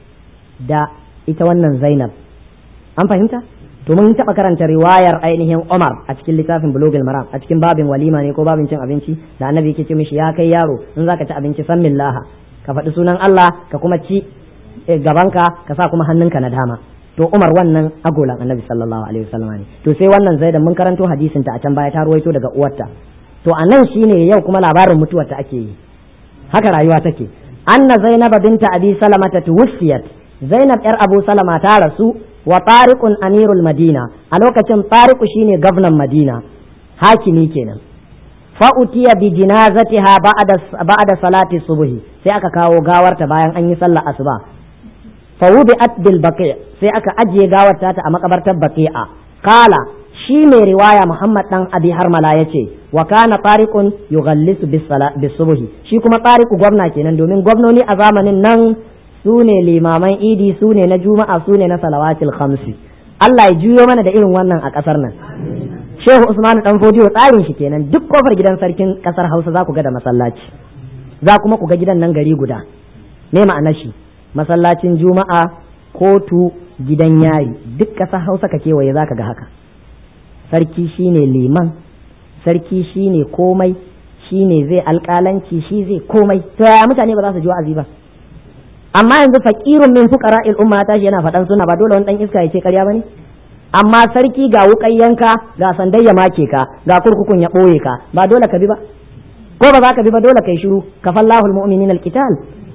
da ita wannan Zainab an fahimta to mun taɓa karanta riwayar ainihin Umar a cikin littafin Bulugul Maram a cikin babin walima ne ko babin cin abinci da annabi yake ce mishi ya kai yaro in zaka ci abinci san millaha ka faɗi sunan Allah ka kuma ci gabanka ka sa kuma hannunka na dama to Umar wannan agolan annabi sallallahu alaihi wasallam ne to sai wannan Zainab mun karanto hadisin ta a can baya ta ruwaito daga uwarta to anan shine yau kuma labarin mutuwar ta ake yi haka rayuwa take anna Zainab binta Abi Salamata tuwfiyat Zainab ‘yar Abu Salama ta rasu wa tariqun amirul Madina a lokacin tariqu shine gwamnan Madina hakimi kenan fa'utiya bi jinazatiha ba'da salati subhi sai aka kawo gawarta bayan an yi sallar asuba fa wubi'at bil baqi sai aka ajiye gawarta ta a makabartar baqi'a kala shi mai riwaya Muhammad dan Abi Harmala yace wa kana tariqun yughallisu bis subhi shi kuma tariqu gwamna kenan domin gwamnoni a zamanin nan su ne limaman idi su ne na juma'a su ne na salawatil khamsi Allah ya juyo mana da irin wannan a ƙasar nan Shehu Usman dan Fodiyo tsarin shi kenan duk kofar gidan sarkin ƙasar Hausa za ku ga da masallaci za kuma ku ga gidan nan gari guda me ma'anar shi masallacin juma'a kotu gidan yari duk ƙasar Hausa ka kewaye za ka ga haka sarki shine liman sarki shine komai shine zai alƙalanci shi zai komai to yaya mutane ba za su ji wa'azi ba amma yanzu fakirun min fuqara il umma tashi yana faɗan suna ba dole wani dan iska ya ce ƙarya bane amma sarki ga wukan yanka ga sandai ya make ka ga kurkukun ya ɓoye ka ba dole ka bi ba ko ba za ka bi ba dole kai shiru kafallahu almu'minina alqital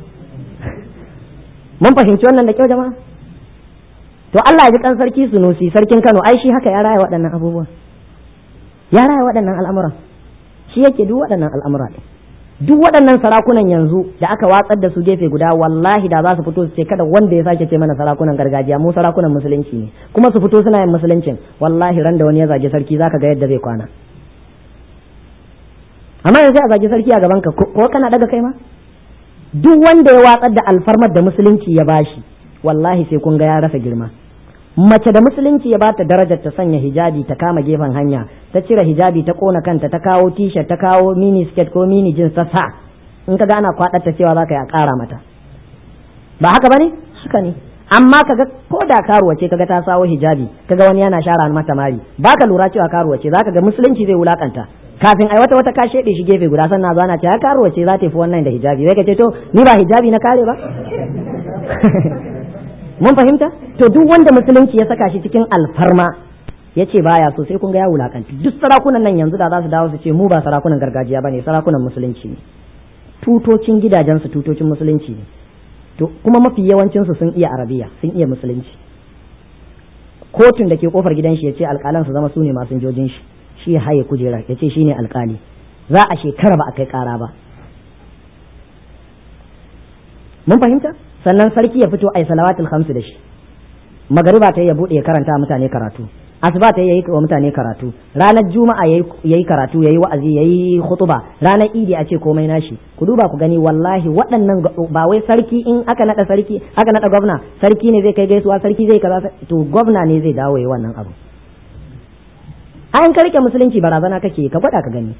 mun fahimci wannan da kyau jama'a to Allah ya ji kan sarki sunusi sarkin Kano ai shi haka ya raya waɗannan abubuwa ya raya waɗannan al'amuran shi yake duk waɗannan al'amura ɗin duk waɗannan sarakunan yanzu da aka watsar da su gefe guda wallahi da za su fito su ce kada wanda ya sake ce mana sarakunan gargajiya mu sarakunan musulunci ne kuma su fito suna yin musuluncin wallahi ran da wani ya zage sarki zaka ga yadda zai kwana amma yanzu a zage sarki a gaban ka ko kana daga kai ma duk wanda ya watsar da alfarmar da musulunci ya bashi wallahi sai kun ga ya rasa girma mace da musulunci ya bata darajar ta sanya hijabi ta kama gefen hanya ta cire hijabi ta kona kanta ta kawo t-shirt ta kawo mini skirt ko mini jeans ta sa in ka gana kwadar ta cewa zaka ya kara mata ba haka bane haka ne amma kaga ko da karuwa ce kaga ta sawo hijabi kaga wani yana shara mata mari baka lura cewa karuwa ce zaka ga musulunci zai wulakanta kafin ai wata wata ka shede shi gefe guda sannan zo ana ce ya karuwa ce za ta fi wannan da hijabi sai ka ce to ni ba hijabi na kare ba mun fahimta to duk wanda musulunci ya saka shi cikin alfarma ya ce baya so sai kun ga ya wulakanci duk sarakunan nan yanzu da za su dawo su ce mu ba sarakunan gargajiya bane sarakunan musulunci ne tutocin gidajensu tutocin musulunci ne to kuma mafi yawancinsu sun iya arabiya sun iya musulunci kotun da ke kofar gidan shi ya ce alƙalan su zama su ne masu jojin shi shi ya haye kujera ya ce shi ne alƙali za a shekara ba a kai ƙara ba mun fahimta sannan sarki ya fito ai salawatul khamsu da shi magariba ta ya bude ya karanta mutane karatu asuba ta yayi wa mutane karatu ranar juma'a yayi karatu yayi wa'azi yayi khutuba ranar idi a ce komai nashi ku duba ku gani wallahi waɗannan ba wai sarki in aka nada sarki aka nada gwamna sarki ne zai kai gaisuwa sarki zai kaza to gwamna ne zai dawo yayi wannan abu an ka rike musulunci barazana kake ka gwada ka gani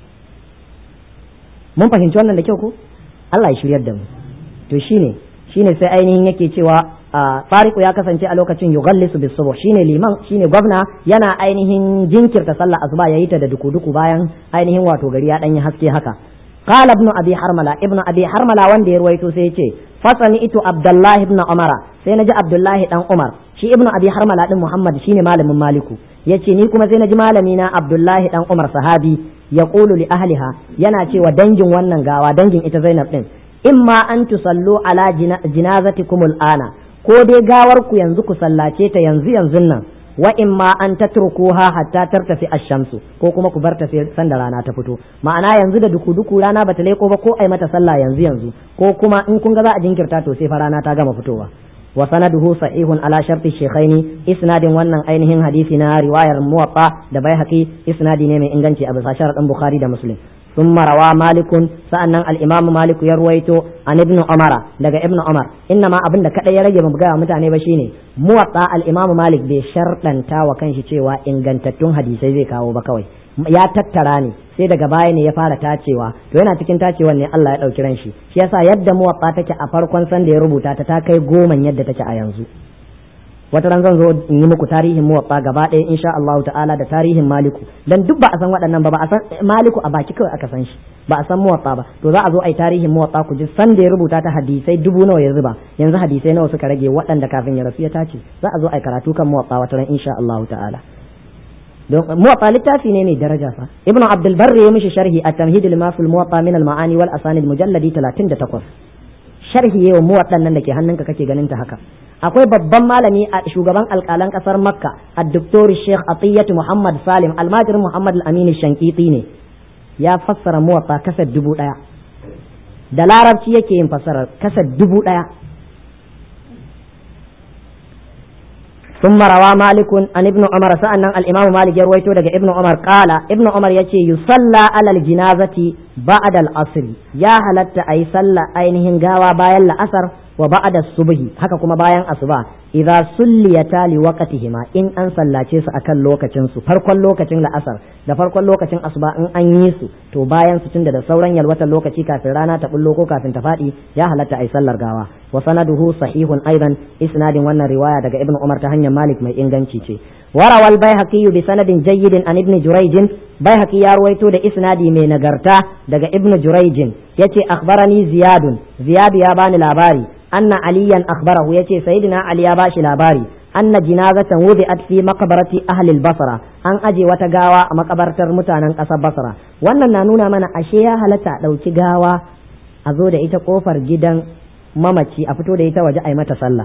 mun fahimci wannan da kyau ko Allah ya shiryar da mu to shine shine sai ainihin yake cewa fariku ya kasance a lokacin yughallisu bis subuh shine liman shine gwamna yana ainihin jinkirta sallah asuba yayi ta da duku-duku bayan ainihin wato gari ya danyi haske haka qala ibn abi harmala ibn abi harmala wanda ya ruwaito sai yace fasani itu abdullahi ibn umara sai naji abdullahi dan umar shi ibn abi harmala din muhammad shine malamin maliku yace ni kuma sai naji malami na abdullahi dan umar sahabi yaqulu li ahliha yana cewa dangin wannan gawa dangin ita zainab din imma an tusallu ala jinazatikum al'ana ko dai gawar ku yanzu ku sallace ta yanzu yanzu nan wa imma an tatrukuha hatta tartafi ash-shamsu ko kuma ku bar ta sai sanda rana ta fito ma'ana yanzu da duku duku rana bata leko ba ko ai mata sallah yanzu yanzu ko kuma in kun ga za a jinkirta to sai fa rana ta gama fitowa wa sanaduhu sahihun ala sharti shaykhaini isnadin wannan ainihin hadisi na riwayar muwatta da baihaqi isnadi ne mai inganci a bisa sharadin bukhari da muslim ثم روى مالك سأن الإمام مالك يرويتو عن ابن عمر لقى ابن عمر إنما أبن كتا يرجع مبقى متعني بشيني موطا الإمام مالك بشرطا تا وكان شيء إن جنتتون حديثي زي كاو بكوي ya tattara ne sai daga baya ne ya fara tacewa to yana cikin tacewan ne Allah ya ɗauki ran shi shi yasa yadda muwatta take a farkon san da ya rubuta ta ta kai goman yadda take a yanzu wata ran zan zo in yi muku tarihin muwatta gaba ɗaya insha Allah ta'ala da tarihin maliku dan duk ba a san waɗannan ba ba a san maliku a baki kawai aka san shi ba a san muwatta ba to za a zo a yi tarihin muwatta ku ji san da ya rubuta ta hadisai dubu nawa ya zuba yanzu hadisai nawa suka rage waɗanda kafin ya rasu ya tace za a zo a yi karatu kan muwatta wata ran insha Allah ta'ala don muwatta littafi ne mai daraja fa ibnu abdul barri ya mishi sharhi at-tamhid lima fil muwatta min al-ma'ani wal asanid mujalladi 38 sharhi yawan muwatta nan da ke hannunka kake ganin ta haka akwai babban malami a shugaban alkalan kasar makka a doktor sheikh atiyatu muhammad salim almajir muhammad al-amin shankiti ne ya fassara muwatta kasar dubu daya da larabci yake yin fassarar kasar dubu daya ثم روى مالك عن ابن عمر سألنا الإمام مالك يرويته دقى ابن عمر قال ابن عمر يتي يصلى على الجنازة بعد العصر يا هلت أي صلى أينهن قاوى باين الأثر وبعد الصبح haka kuma bayan asuba idza sulliyata li waqtihima in an sallace su akan lokacin su farkon lokacin la'asar da farkon lokacin asuba in an yi su to bayan su tunda da sauran yalwatan lokaci kafin rana ta bullo ko kafin ta fadi ya halatta ai sallar gawa wa sanaduhu sahihun aidan isnadin wannan riwaya daga ibnu umar ta hanyar malik mai inganci ce وروى البيهقي بسند جيد عن ابن جريج بيهقي يرويته ده اسنادي من نغرتا daga ابن جريج yace akhbarani زياد زياد ya bani labari anna aliyan akhbarahu yace sayyidina ali ya bashi labari anna jinazatan wudi'at fi maqbarati ahli al-basra an aje wata gawa a makabartar mutanen ƙasar basra wannan na nuna mana ashe ya halatta ɗauki gawa a zo da ita kofar gidan mamaci a fito da ita waje a yi mata sallah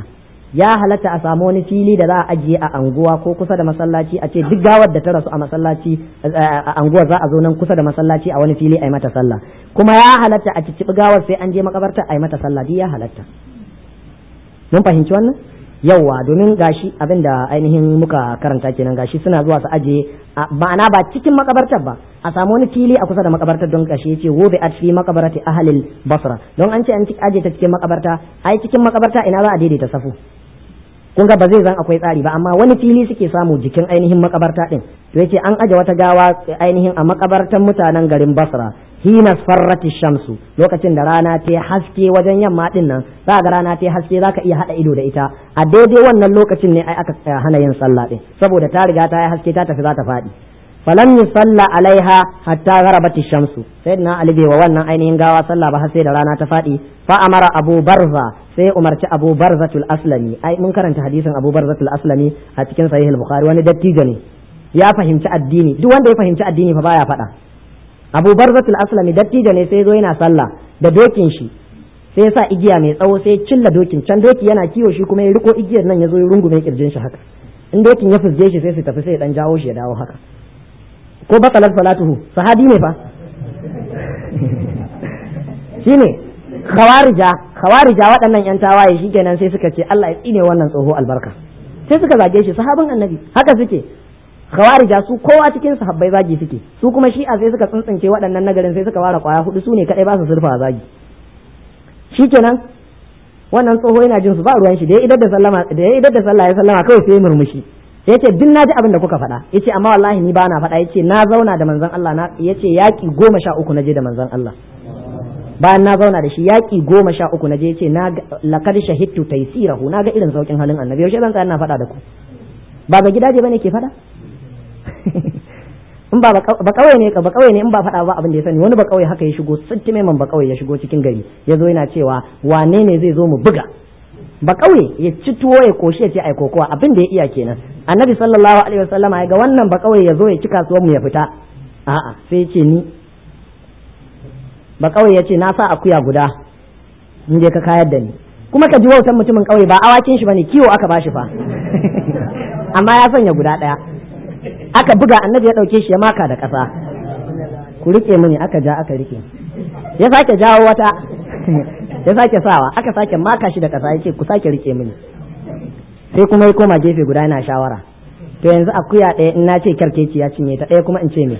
ya halatta a samu wani fili da za a ajiye a anguwa ko kusa da masallaci a ce duk gawar da ta rasu a masallaci a anguwa za a zo nan kusa da masallaci a wani fili a yi mata sallah kuma ya halatta a cicciɓi gawar sai an je makabarta a yi mata sallah duk ya halatta mun fahimci wannan yawwa domin gashi abin da ainihin muka karanta kenan gashi suna zuwa su ajiye ma'ana ba cikin makabartar ba a samu wani fili a kusa da makabartar don gashi yace wobe at fi makabarati ahlil basra don an ce an aje ta cikin makabarta ai cikin makabarta ina za a daidaita safu kun ga ba zai zan akwai tsari ba amma wani fili suke samu jikin ainihin makabarta din to yace an aje wata gawa ainihin a makabartan mutanen garin basra hina farrati shamsu lokacin da rana ta haske wajen yamma din nan za ga rana ta haske zaka iya hada ido da ita a daidai wannan lokacin ne ai aka hana yin sallah din saboda ta riga ta yi haske ta tafi za ta faɗi falam yusalla alaiha hatta gharabati shamsu sayyidina ali bai wa wannan ainihin gawa sallah ba har sai da rana ta faɗi fa amara abu barza sai umarci abu barzatul aslami ai mun karanta hadisin abu barzatul aslami a cikin sahih al-bukhari wani dattijo ne ya fahimci addini duk wanda ya fahimci addini fa baya faɗa abu barzatul aslami dattijo ne sai zo yana sallah da dokin shi sai ya sa igiya mai tsawo sai ya cilla dokin can doki yana kiwo shi kuma ya riko igiyar nan ya zo ya rungume kirjin shi haka in dokin ya fusge shi sai su tafi sai ya dan jawo shi ya dawo haka ko bakalar salatuhu sahabi ne fa shine khawarija khawarija waɗannan yan tawaye shikenan sai suka ce Allah ya tsine wannan tsoho albarka sai suka zage shi sahabin annabi haka suke khawarija su kowa cikin sahabbai zagi suke su kuma shi'a sai suka tsuntsunce waɗannan nagarin sai suka ware kwaya hudu su ne kadai ba su surfa zagi shikenan wannan tsoho yana jin su ba ruwan shi da ya idar da sallama da ya idar da sallah ya sallama kawai sai murmushi yace duk naji abin da kuka faɗa yace amma wallahi ni bana faɗa yace na zauna da manzon Allah na yace yaki goma sha uku naje da manzon Allah bayan na zauna da shi yaki goma sha uku naje yace na laqad shahidtu taysirahu na ga irin saukin halin annabi yaushe zan tsaya ina faɗa da ku ba ga gidaje bane ke faɗa in ba ba kawai ne ba kawai ne in ba faɗa ba abin da ya sani wani ba kawai haka ya shigo sittime man ba kawai ya shigo cikin gari ya zo yana cewa wane ne zai zo mu buga ba kauye ya ci tuwo ya koshi ya ce ai kokowa abin da ya iya kenan annabi sallallahu alaihi wasallam ya ga wannan ba kauye ya zo ya ci kasuwar mu ya fita a'a sai ya ce ni ba kauye ya ce na sa akuya guda in je ka kayar da ni kuma ka ji wautan mutumin kauye ba awakin shi bane kiwo aka bashi fa amma ya sanya guda daya aka buga annabi ya dauke shi ya maka da kasa ku rike mini aka ja aka rike ya sake jawo wata ya sake sawa aka sake maka shi da kasa yace ku sake rike mini sai kuma ya koma gefe guda yana shawara to yanzu akuya ɗaya in na ce kyarkeci ya cinye ta ɗaya kuma in ce me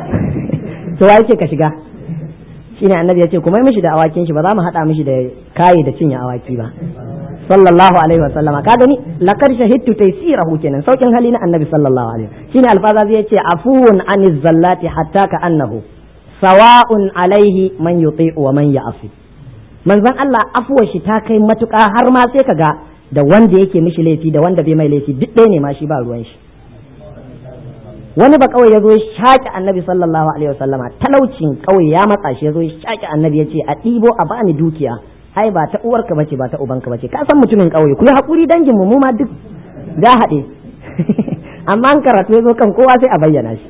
to wa yake ka shiga shine annabi ya ce kuma mishi da awakin shi ba za mu haɗa mishi da kayi da cinye awaki ba sallallahu alaihi wa sallama ka gani laqad shahidtu taysirahu kenan saukin hali na annabi sallallahu alaihi shine alfaza zai ce afuwun aniz zallati hatta ka annahu sawa'un alaihi man yuti'u wa man ya'si manzon Allah afuwar shi ta kai matuƙa har ma sai kaga da wanda yake mishi laifi da wanda bai mai laifi duk ɗaya ne ma shi ba ruwan shi wani ba kawai ya zo ya shaƙi annabi sallallahu alaihi wasallama talaucin kawai ya matsa shi ya zo ya shaƙi annabi ya ce a ɗibo a bani dukiya ai ba ta uwarka bace ba ta ubanka bace ka san mutumin ƙauye ku yi haƙuri dangin mu mu ma duk da haɗe amma an karatu ya zo kan kowa sai a bayyana shi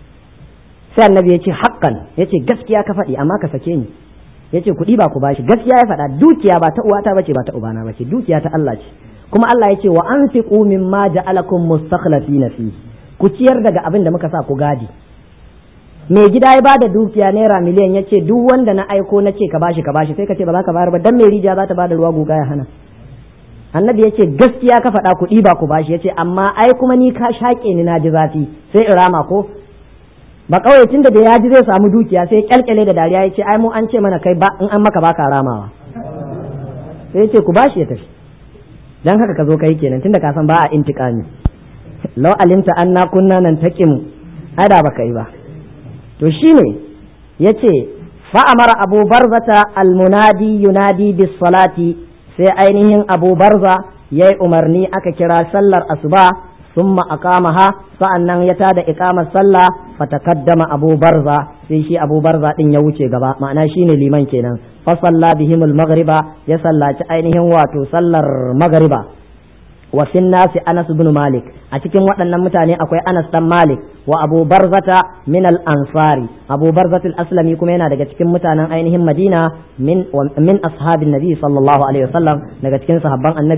sai annabi ya ce haƙƙan ya ce gaskiya ka faɗi amma ka sake ni ya ce kuɗi ba ku bashi gaskiya ya faɗa dukiya ba ta uwata bace ba ta ubana bace dukiya ta Allah ce kuma Allah ya ce wa anfiqu mimma ja'alakum mustakhlifina fi ku ciyar daga abin da muka sa ku gadi mai gida ya bada dukiya naira miliyan ya ce duk wanda na aiko na ce ka bashi ka bashi sai ka ce ba za ka bayar ba dan mai rijiya za ta bada ruwa guga ya hana annabi ya ce gaskiya ka faɗa kuɗi ba ku bashi ya ce amma ai kuma ni ka shaƙe ni na ji zafi sai in rama ko ba kawai tun da ya ji zai samu dukiya sai kyalkyale da dariya ya ce ai mu an ce mana kai ba in an maka baka ramawa sai ya ce ku bashi ya tafi dan haka ka zo kai kenan tunda ka san ba a intiqami law alimta anna kunna nan taqimu ada baka yi ba to shine yace fa amara abu barzata almunadi yunadi bis salati sai ainihin abu barza yayi umarni aka kira sallar asuba ثم أقامها فأنن يتاد إقامة صلى فتقدم أبو برزة في شي أبو برزة إن يوشي غبا معنى شيني لمن كينا فصلى بهم المغرب يصلى عينهم واتو صلى المغرب وفي الناس أنس بن مالك أتكين وأن متاني أكوي أنس بن مالك وأبو برزة من الأنصار أبو برزة الأسلمي كمينا دقا تكين متانا أينهم مدينة من من أصحاب النبي صلى الله عليه وسلم دقا تكين صحابان النبي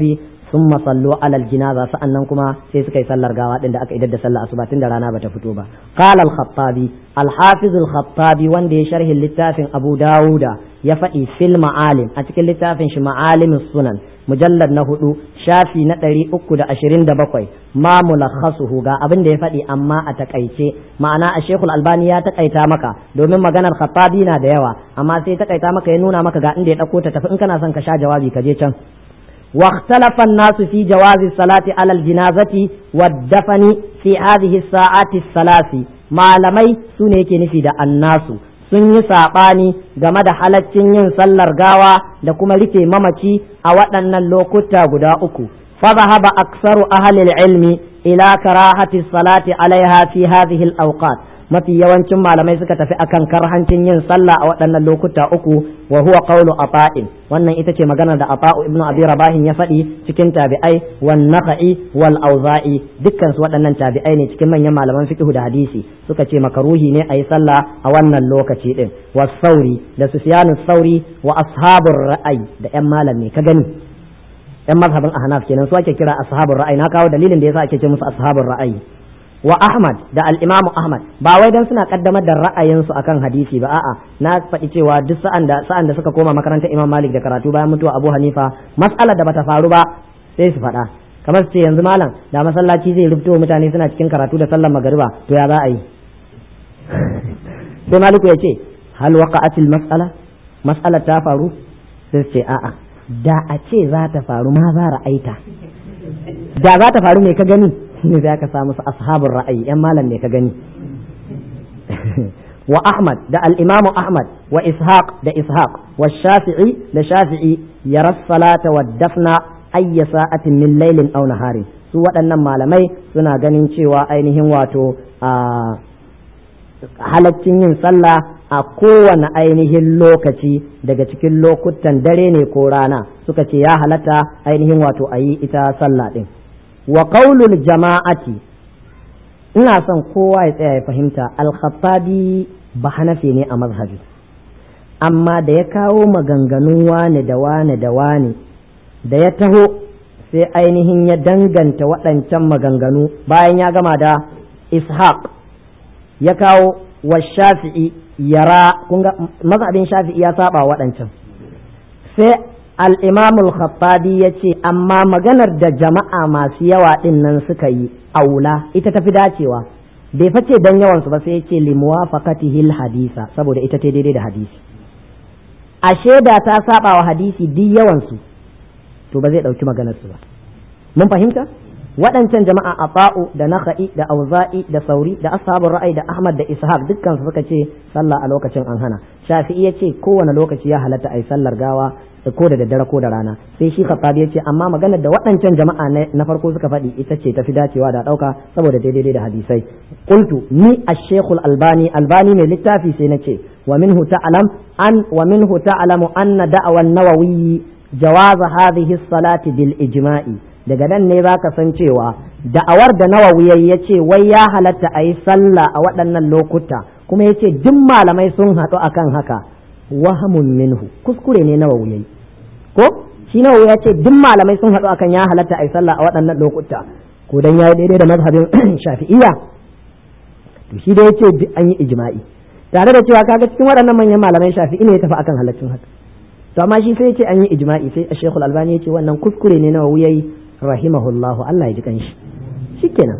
summa sallu alal jinaza sa'annan kuma sai suka yi sallar gawa din da aka idar da sallar asuba tun da rana bata fito ba qala al-khattabi al-hafiz al-khattabi wanda ya sharhi littafin abu dawuda ya faɗi fil ma'alim a cikin littafin shi ma'alim sunan mujallad na hudu shafi na ɗari uku da ashirin da bakwai ma mulakhasuhu ga abin da ya faɗi amma a takaice ma'ana a shekul albani ya takaita maka domin maganar khattabi na da yawa amma sai takaita maka ya nuna maka ga inda ya ɗauko ta tafi in kana son ka sha jawabi ka je can واختلف الناس في جواز الصلاة على الجنازة والدفن في هذه الساعات الثلاث malamai su ne yake nufi da annasu sun yi saɓani game da halaccin yin sallar gawa da kuma rufe mamaci a waɗannan lokuta guda uku فذهب أكثر أهل العلم إلى كراهة الصلاة عليها في هذه الأوقات mafi yawancin malamai suka tafi akan karhancin yin sallah a waɗannan lokuta uku wa huwa qawlu ata'in wannan ita ce maganar da ata'u ibnu abi rabahin ya faɗi cikin tabi'ai wan naqi wal auza'i dukkan su waɗannan tabi'ai ne cikin manyan malaman fiqh da hadisi suka ce makaruhi ne a yi sallah a wannan lokaci din was sauri da sufyanu sauri wa ashabur ra'ayi da yan malam ne ka gani yan mazhabin ahnaf kenan su ake kira ashabur ra'ayi na kawo dalilin da yasa ake ce musu ashabur ra'ayi wa Ahmad da al-Imam Ahmad ba wai dan suna kaddamar da ra'ayinsu akan hadisi ba a'a na faɗi cewa duk sa'an da sa'an da suka koma makarantar Imam Malik da karatu bayan mutuwa Abu Hanifa mas'alar da bata faru ba sai su faɗa kamar su ce yanzu malam da masallaci zai rubuto mutane suna cikin karatu da sallar magariba to ya za a yi sai Maliku ya ce hal waqa'atil mas'ala mas'alar ta faru sai su ce a'a da a ce za ta faru ma za ra'aita da za ta faru me ka gani shine za ka samu su ashabun ra'ayi yan malam ne ka gani wa Ahmad da al-Imam Ahmad wa Ishaq da Ishaq wa Shafi'i da Shafi'i yara salata wa dafna ayya sa'atin min laylin aw naharin su waɗannan malamai suna ganin cewa ainihin wato a halaccin yin sallah a kowane ainihin lokaci daga cikin lokutan dare ne ko rana suka ce ya halatta ainihin wato a yi ita sallah ɗin wa qaulul jama'ati ina son kowa ya tsaya ya fahimta al-khattabi ba hanafi ne a mazhabi amma da ya kawo maganganun wane da wane da wane da ya taho sai ainihin ya danganta waɗancan maganganu bayan ya gama da ishaq ya kawo wa shafi'i yara kunga mazhabin shafi'i ya saba waɗancan sai al'imamul khattabi ya ce amma maganar da jama'a masu yawa ɗin nan suka yi aula ita tafi dacewa bai face dan yawansu ba sai ya ce limuwa fakatihil hadisa saboda ita ta daidai da hadisi ashe da ta saba wa hadisi duk yawansu to ba zai ɗauki maganarsu ba mun fahimta waɗancan jama'a afa'u da nakha'i da auza'i da sauri da ashabul ra'ayi da ahmad da ishaq dukkan su suka ce sallah a lokacin an hana shafi'i ya ce kowane lokaci ya halatta a yi sallar gawa ko da daddare ko da rana sai shi khattabi ya ce amma maganar da waɗancan jama'a na farko suka faɗi ita ce tafi dacewa da ɗauka saboda daidai da hadisai qultu ni ash-shaykhul albani albani ne littafi sai na ce wa minhu ta'lam an wa minhu ta'lamu anna da'awan nawawi jawaza hadhihi as-salati bil ijma'i daga nan ne za ka san cewa da'awar da nawawi ya ce wai ya halatta a yi sallah a waɗannan lokuta kuma ya ce duk malamai sun haɗu akan haka wahamun minhu kuskure ne nawawi yayi ko shi nawawi ya ce duk malamai sun haɗu akan ya halatta a yi sallah a waɗannan lokuta ko dan yayi daidai da mazhabin shafi'iyya to shi da yace duk an yi ijma'i tare da cewa kaga cikin waɗannan manyan malamai shafi'i ne ya tafi akan halaccin haka to amma shi sai ya ce an yi ijma'i sai a shekul albani ya ce wannan kuskure ne nawawi yayi rahimahullahu Allah ya ji kanshi shikenan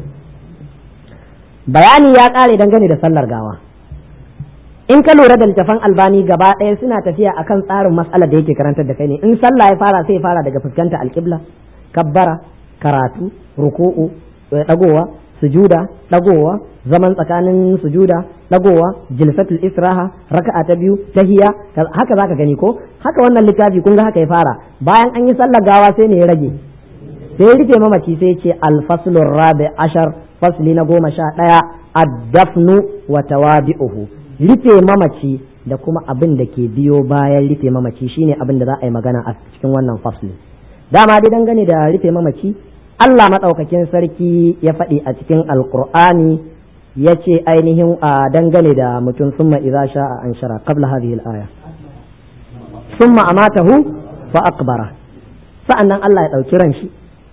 bayani ya kare dangane da sallar gawa in ka lura da littafan albani gaba ɗaya suna tafiya akan tsarin mas'alar da yake karantar da kai ne in sallah ya fara sai ya fara daga fuskanta alƙibla kabbara karatu ruku'u dagowa sujuda dagowa zaman tsakanin sujuda dagowa jilsatul israha raka'a ta biyu tahiya haka zaka gani ko haka wannan littafi kun ga haka ya fara bayan an yi sallar gawa sai ne ya rage sai ya rufe mamaci sai ce alfaslur rabi ashar fasli na goma sha ɗaya addafnu wa tawabi'uhu rufe mamaci da kuma abin da ke biyo bayan rufe mamaci shine abin da za a yi magana a cikin wannan fasli dama dai dangane da rufe mamaci Allah maɗaukakin sarki ya faɗi a cikin alkur'ani ya ce ainihin a dangane da mutum summa idza sha'a an shara qabla hadhihi al-aya summa amatahu fa akbara sa'annan Allah ya ɗauki ran shi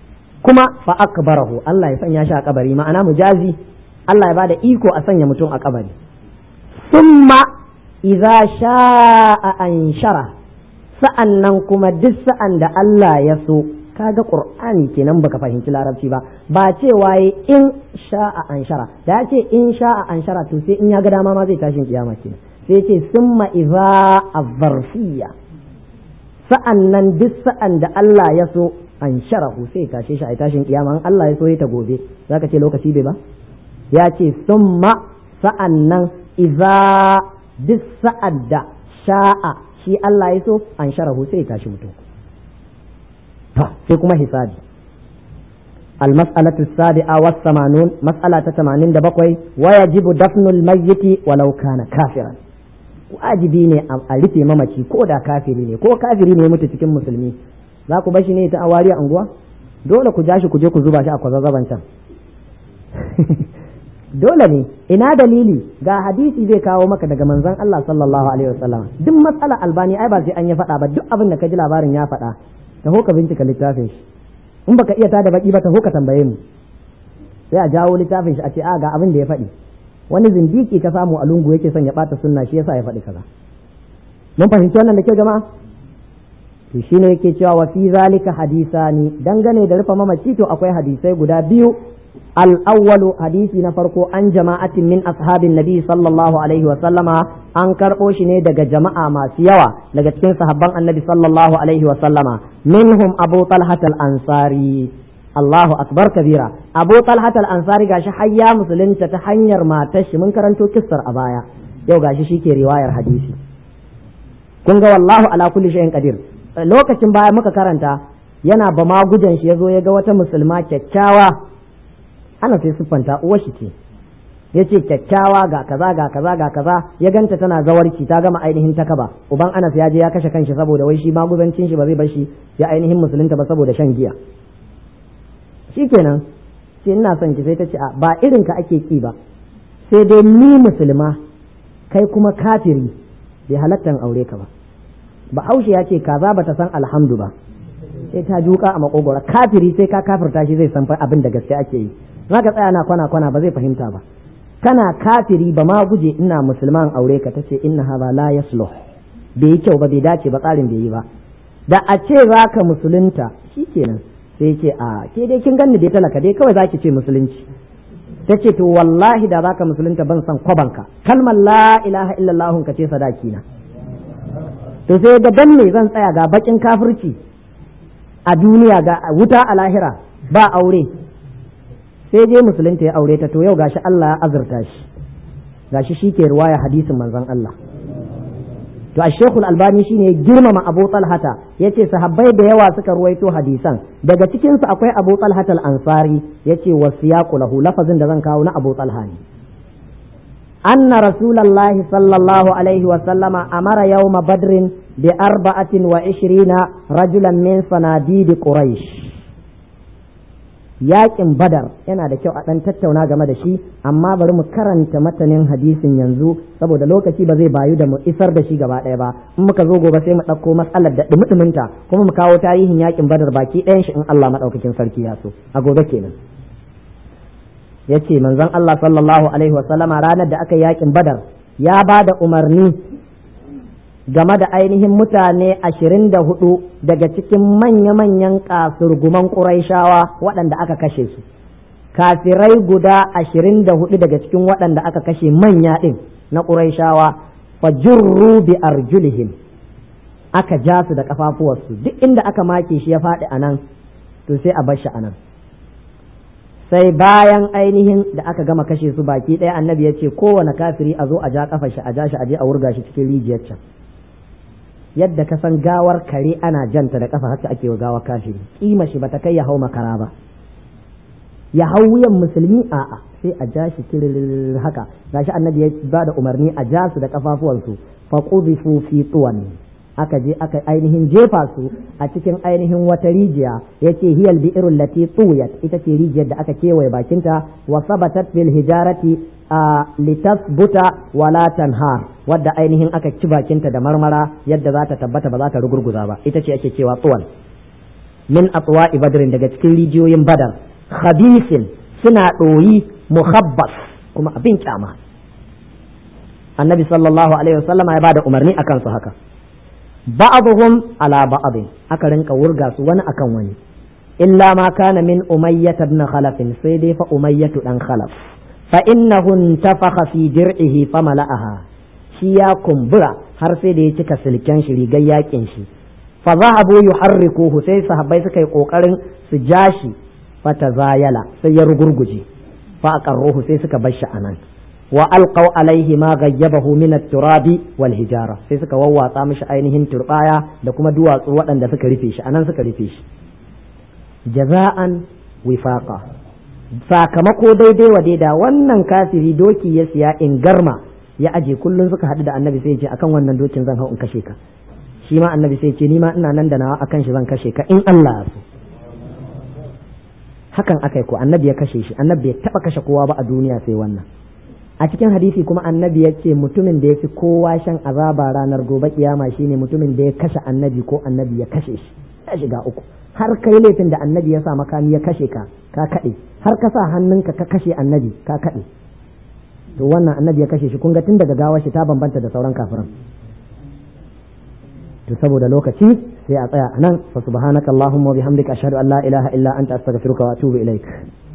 kuma fa akbarahu Allah ya sanya shi a kabari ma'ana mujazi Allah ya bada iko a sanya mutum a kabari summa idza sha'a anshara sa'annan kuma duk sa'an da Allah ya so kaga qur'ani kenan baka fahimci larabci ba ba cewa in sha'a anshara da ya ce in sha'a anshara to sai in ya ga dama ma zai tashin kiyama kenan sai ce summa idza azzarfiyya sa'annan duk sa'an da Allah ya so an sharahu sai tashe shi a tashin kiyama in Allah ya so ya ta gobe zaka ce lokaci bai ba ya ce summa sa'annan idza duk sa'ad da sha'a shi Allah ya so an sharahu sai ya tashi mutum sai kuma hisabi المسألة السابعة والثمانون مسألة تمانين دبقوي ويجب دفن الميت ولو كان كافرا wajibi ne a rufe mamaci ko da kafiri ne ko kafiri ne mutu cikin musulmi za ku bashi ne ta awari a unguwa dole ku ja shi ku je ku zuba shi a kwazazzaban can dole ne ina dalili ga hadisi zai kawo maka daga manzon Allah sallallahu alaihi wasallam duk matsala albani ai ba sai an ya faɗa ba duk abin da ka ji labarin ya faɗa taho ka bincika littafin shi in baka iya tada baki ba taho ka tambaye mu sai a jawo littafin shi a ce a ga abin da ya faɗi wani zindiki ka samu a lungu yake son ya bata sunna shi yasa ya faɗi kaza mun fahimci wannan da kyau jama'a to shine yake cewa wa fi zalika hadisani dangane da rufe mamaci to akwai hadisai guda biyu al-awwalu hadisi na farko an jama'atin min ashabin nabi sallallahu alaihi wa sallama an karɓo shi ne daga jama'a masu yawa daga cikin sahabban annabi sallallahu alaihi wa sallama minhum abu talhat al-ansari Allahu akbar kabira Abu Talhat al-Ansari gashi hayya musulunta ta hanyar matar shi mun karanto kissar a baya yau gashi shike riwayar hadisi kun ga wallahu ala kulli shay'in qadir lokacin baya muka karanta yana ba ma gujan shi yazo ya ga wata musulma kyakkyawa ana sai siffanta uwar shi ce yace kyakkyawa ga kaza ga kaza ga kaza ya ganta tana zawarci ta gama ainihin takaba uban Anas ya je ya kashe kanshi saboda wai shi maguzancin shi ba zai bar shi ya ainihin musulunta ba saboda shan giya shikenan sai ina son ki sai ta ce a ba irin ka ake ki ba sai dai ni musulma kai kuma kafiri bai halattan aure ka ba ba haushe ya ce kaza bata san alhamdu ba sai ta juka a makogora kafiri sai ka kafirta shi zai san abin da gaske ake yi zaka tsaya na kwana kwana ba zai fahimta ba kana kafiri ba ma guje ina musulman aure ka tace inna hadha la yasluh bai yi kyau ba bai dace ba tsarin bai yi ba da a ce zaka musulunta shikenan sai ce a ke dai kin ganni dai talaka dai kawai zaki ce musulunci ta ce to wallahi da zaka musulunta ban san kwabanka kalmar la ilaha illallah ka ce sadaki na to sai ga dan me zan tsaya ga bakin kafirci a duniya ga wuta a lahira ba aure sai je musulunta ya aure ta to yau gashi Allah ya azurta shi gashi shi ke ruwaya hadisin manzon Allah to a shekul albani shine girmama abu talhata ya ce sahabbai da yawa suka ruwaito hadisan daga cikinsu akwai abu talhata al-ansari ya ce wa siyaqu lahu lafazin da zan kawo na abu talha ne anna rasulallahi sallallahu alaihi wa sallama amara yawma badrin bi arba'atin wa ishirina rajulan min sanadidi quraish yakin badar yana da kyau a ɗan tattauna game da shi amma bari mu karanta matanin hadisin yanzu saboda lokaci ba zai bayu da mu isar da shi gaba ɗaya ba in muka zo gobe sai mu ɗauko matsalar da ɗumi kuma mu kawo tarihin yakin badar baki ɗayan shi in Allah maɗaukakin sarki ya so a gobe kenan yace manzon Allah sallallahu alaihi wa sallama ranar da aka yi yakin badar ya ba da umarni game da ainihin mutane ashirin da hudu daga cikin manya-manyan kasurguman ƙuraishawa waɗanda aka kashe su kafirai guda ashirin da hudu daga cikin waɗanda aka kashe manya ɗin na ƙuraishawa fajurru bi arjulihim aka ja su da ƙafafuwarsu duk inda aka make shi ya faɗi a nan to sai a bar shi a nan sai bayan ainihin da aka gama kashe su baki ɗaya annabi ya ce kowane kafiri a zo a ja ƙafa shi a ja shi a je a wurga shi cikin rijiyar can yadda ka san gawar kare ana janta da kafa haka ake wa gawar kafiri kima shi bata kai ya hau makara ba ya hau wuyan musulmi a'a sai a ja shi kirir haka gashi annabi ya ba da umarni a ja su da kafafuwansu fa qudifu fi tuwan aka je aka ainihin jefa su a cikin ainihin wata rijiya yace hiyal bi'irul lati tuwiyat ita ce rijiyar da aka kewaye bakinta wa sabatat bil hijarati a litasbuta wala tanhar wadda ainihin aka ci bakinta da marmara yadda za ta tabbata ba za ta rugurguza ba ita ce ake cewa tsuwan min atwa'i badrin daga cikin rijiyoyin badar khabisin suna ɗoyi muhabbas kuma abin kyama annabi sallallahu alaihi wasallama ya bada umarni akan su haka ba'dhum ala ba'd aka rinka wurga su wani akan wani illa ma kana min umayyah ibn khalaf sai dai fa umayyah dan khalaf fa innahu intafakha fi dir'ihi famala'aha shi ya kumbura har sai da ya cika silken shi rigar yakin shi fa zahabu yuharrikuhu sai sahabbai suka yi kokarin su ja shi fatazayala sai ya rugurguje fa aqarruhu sai suka bar shi anan wa alqaw alaihi ma ghayyabahu min at-turabi wal hijara sai suka wawwatsa mishi ainihin turbaya da kuma duwatsu waɗanda suka rufe shi anan suka rufe shi jaza'an wifaqa sakamako daidai wa daida wannan kafiri doki ya siya in garma ya aje kullun suka haɗu da annabi sai ya ce akan wannan dokin zan hau in kashe ka shi ma annabi sai ya ce ni ma ina nan da nawa akan shi zan kashe ka in Allah ya so hakan akai ko annabi ya kashe shi annabi ya taba kashe kowa ba a duniya sai wannan a cikin hadisi kuma annabi ya ce mutumin da ya fi kowa shan azaba ranar gobe kiyama shine mutumin da ya kashe annabi ko annabi ya kashe shi ya shiga uku har kai laifin da annabi ya sa makami ya kashe ka ka kaɗe har ka sa hannunka ka kashe annabi ka kaɗe to wannan annabi ya kashe shi kun ga tun daga gawar shi ta bambanta da sauran kafiran to saboda lokaci sai a tsaya anan fa subhanakallahumma wa bihamdika ashhadu an la ilaha illa anta astaghfiruka wa atubu ilaik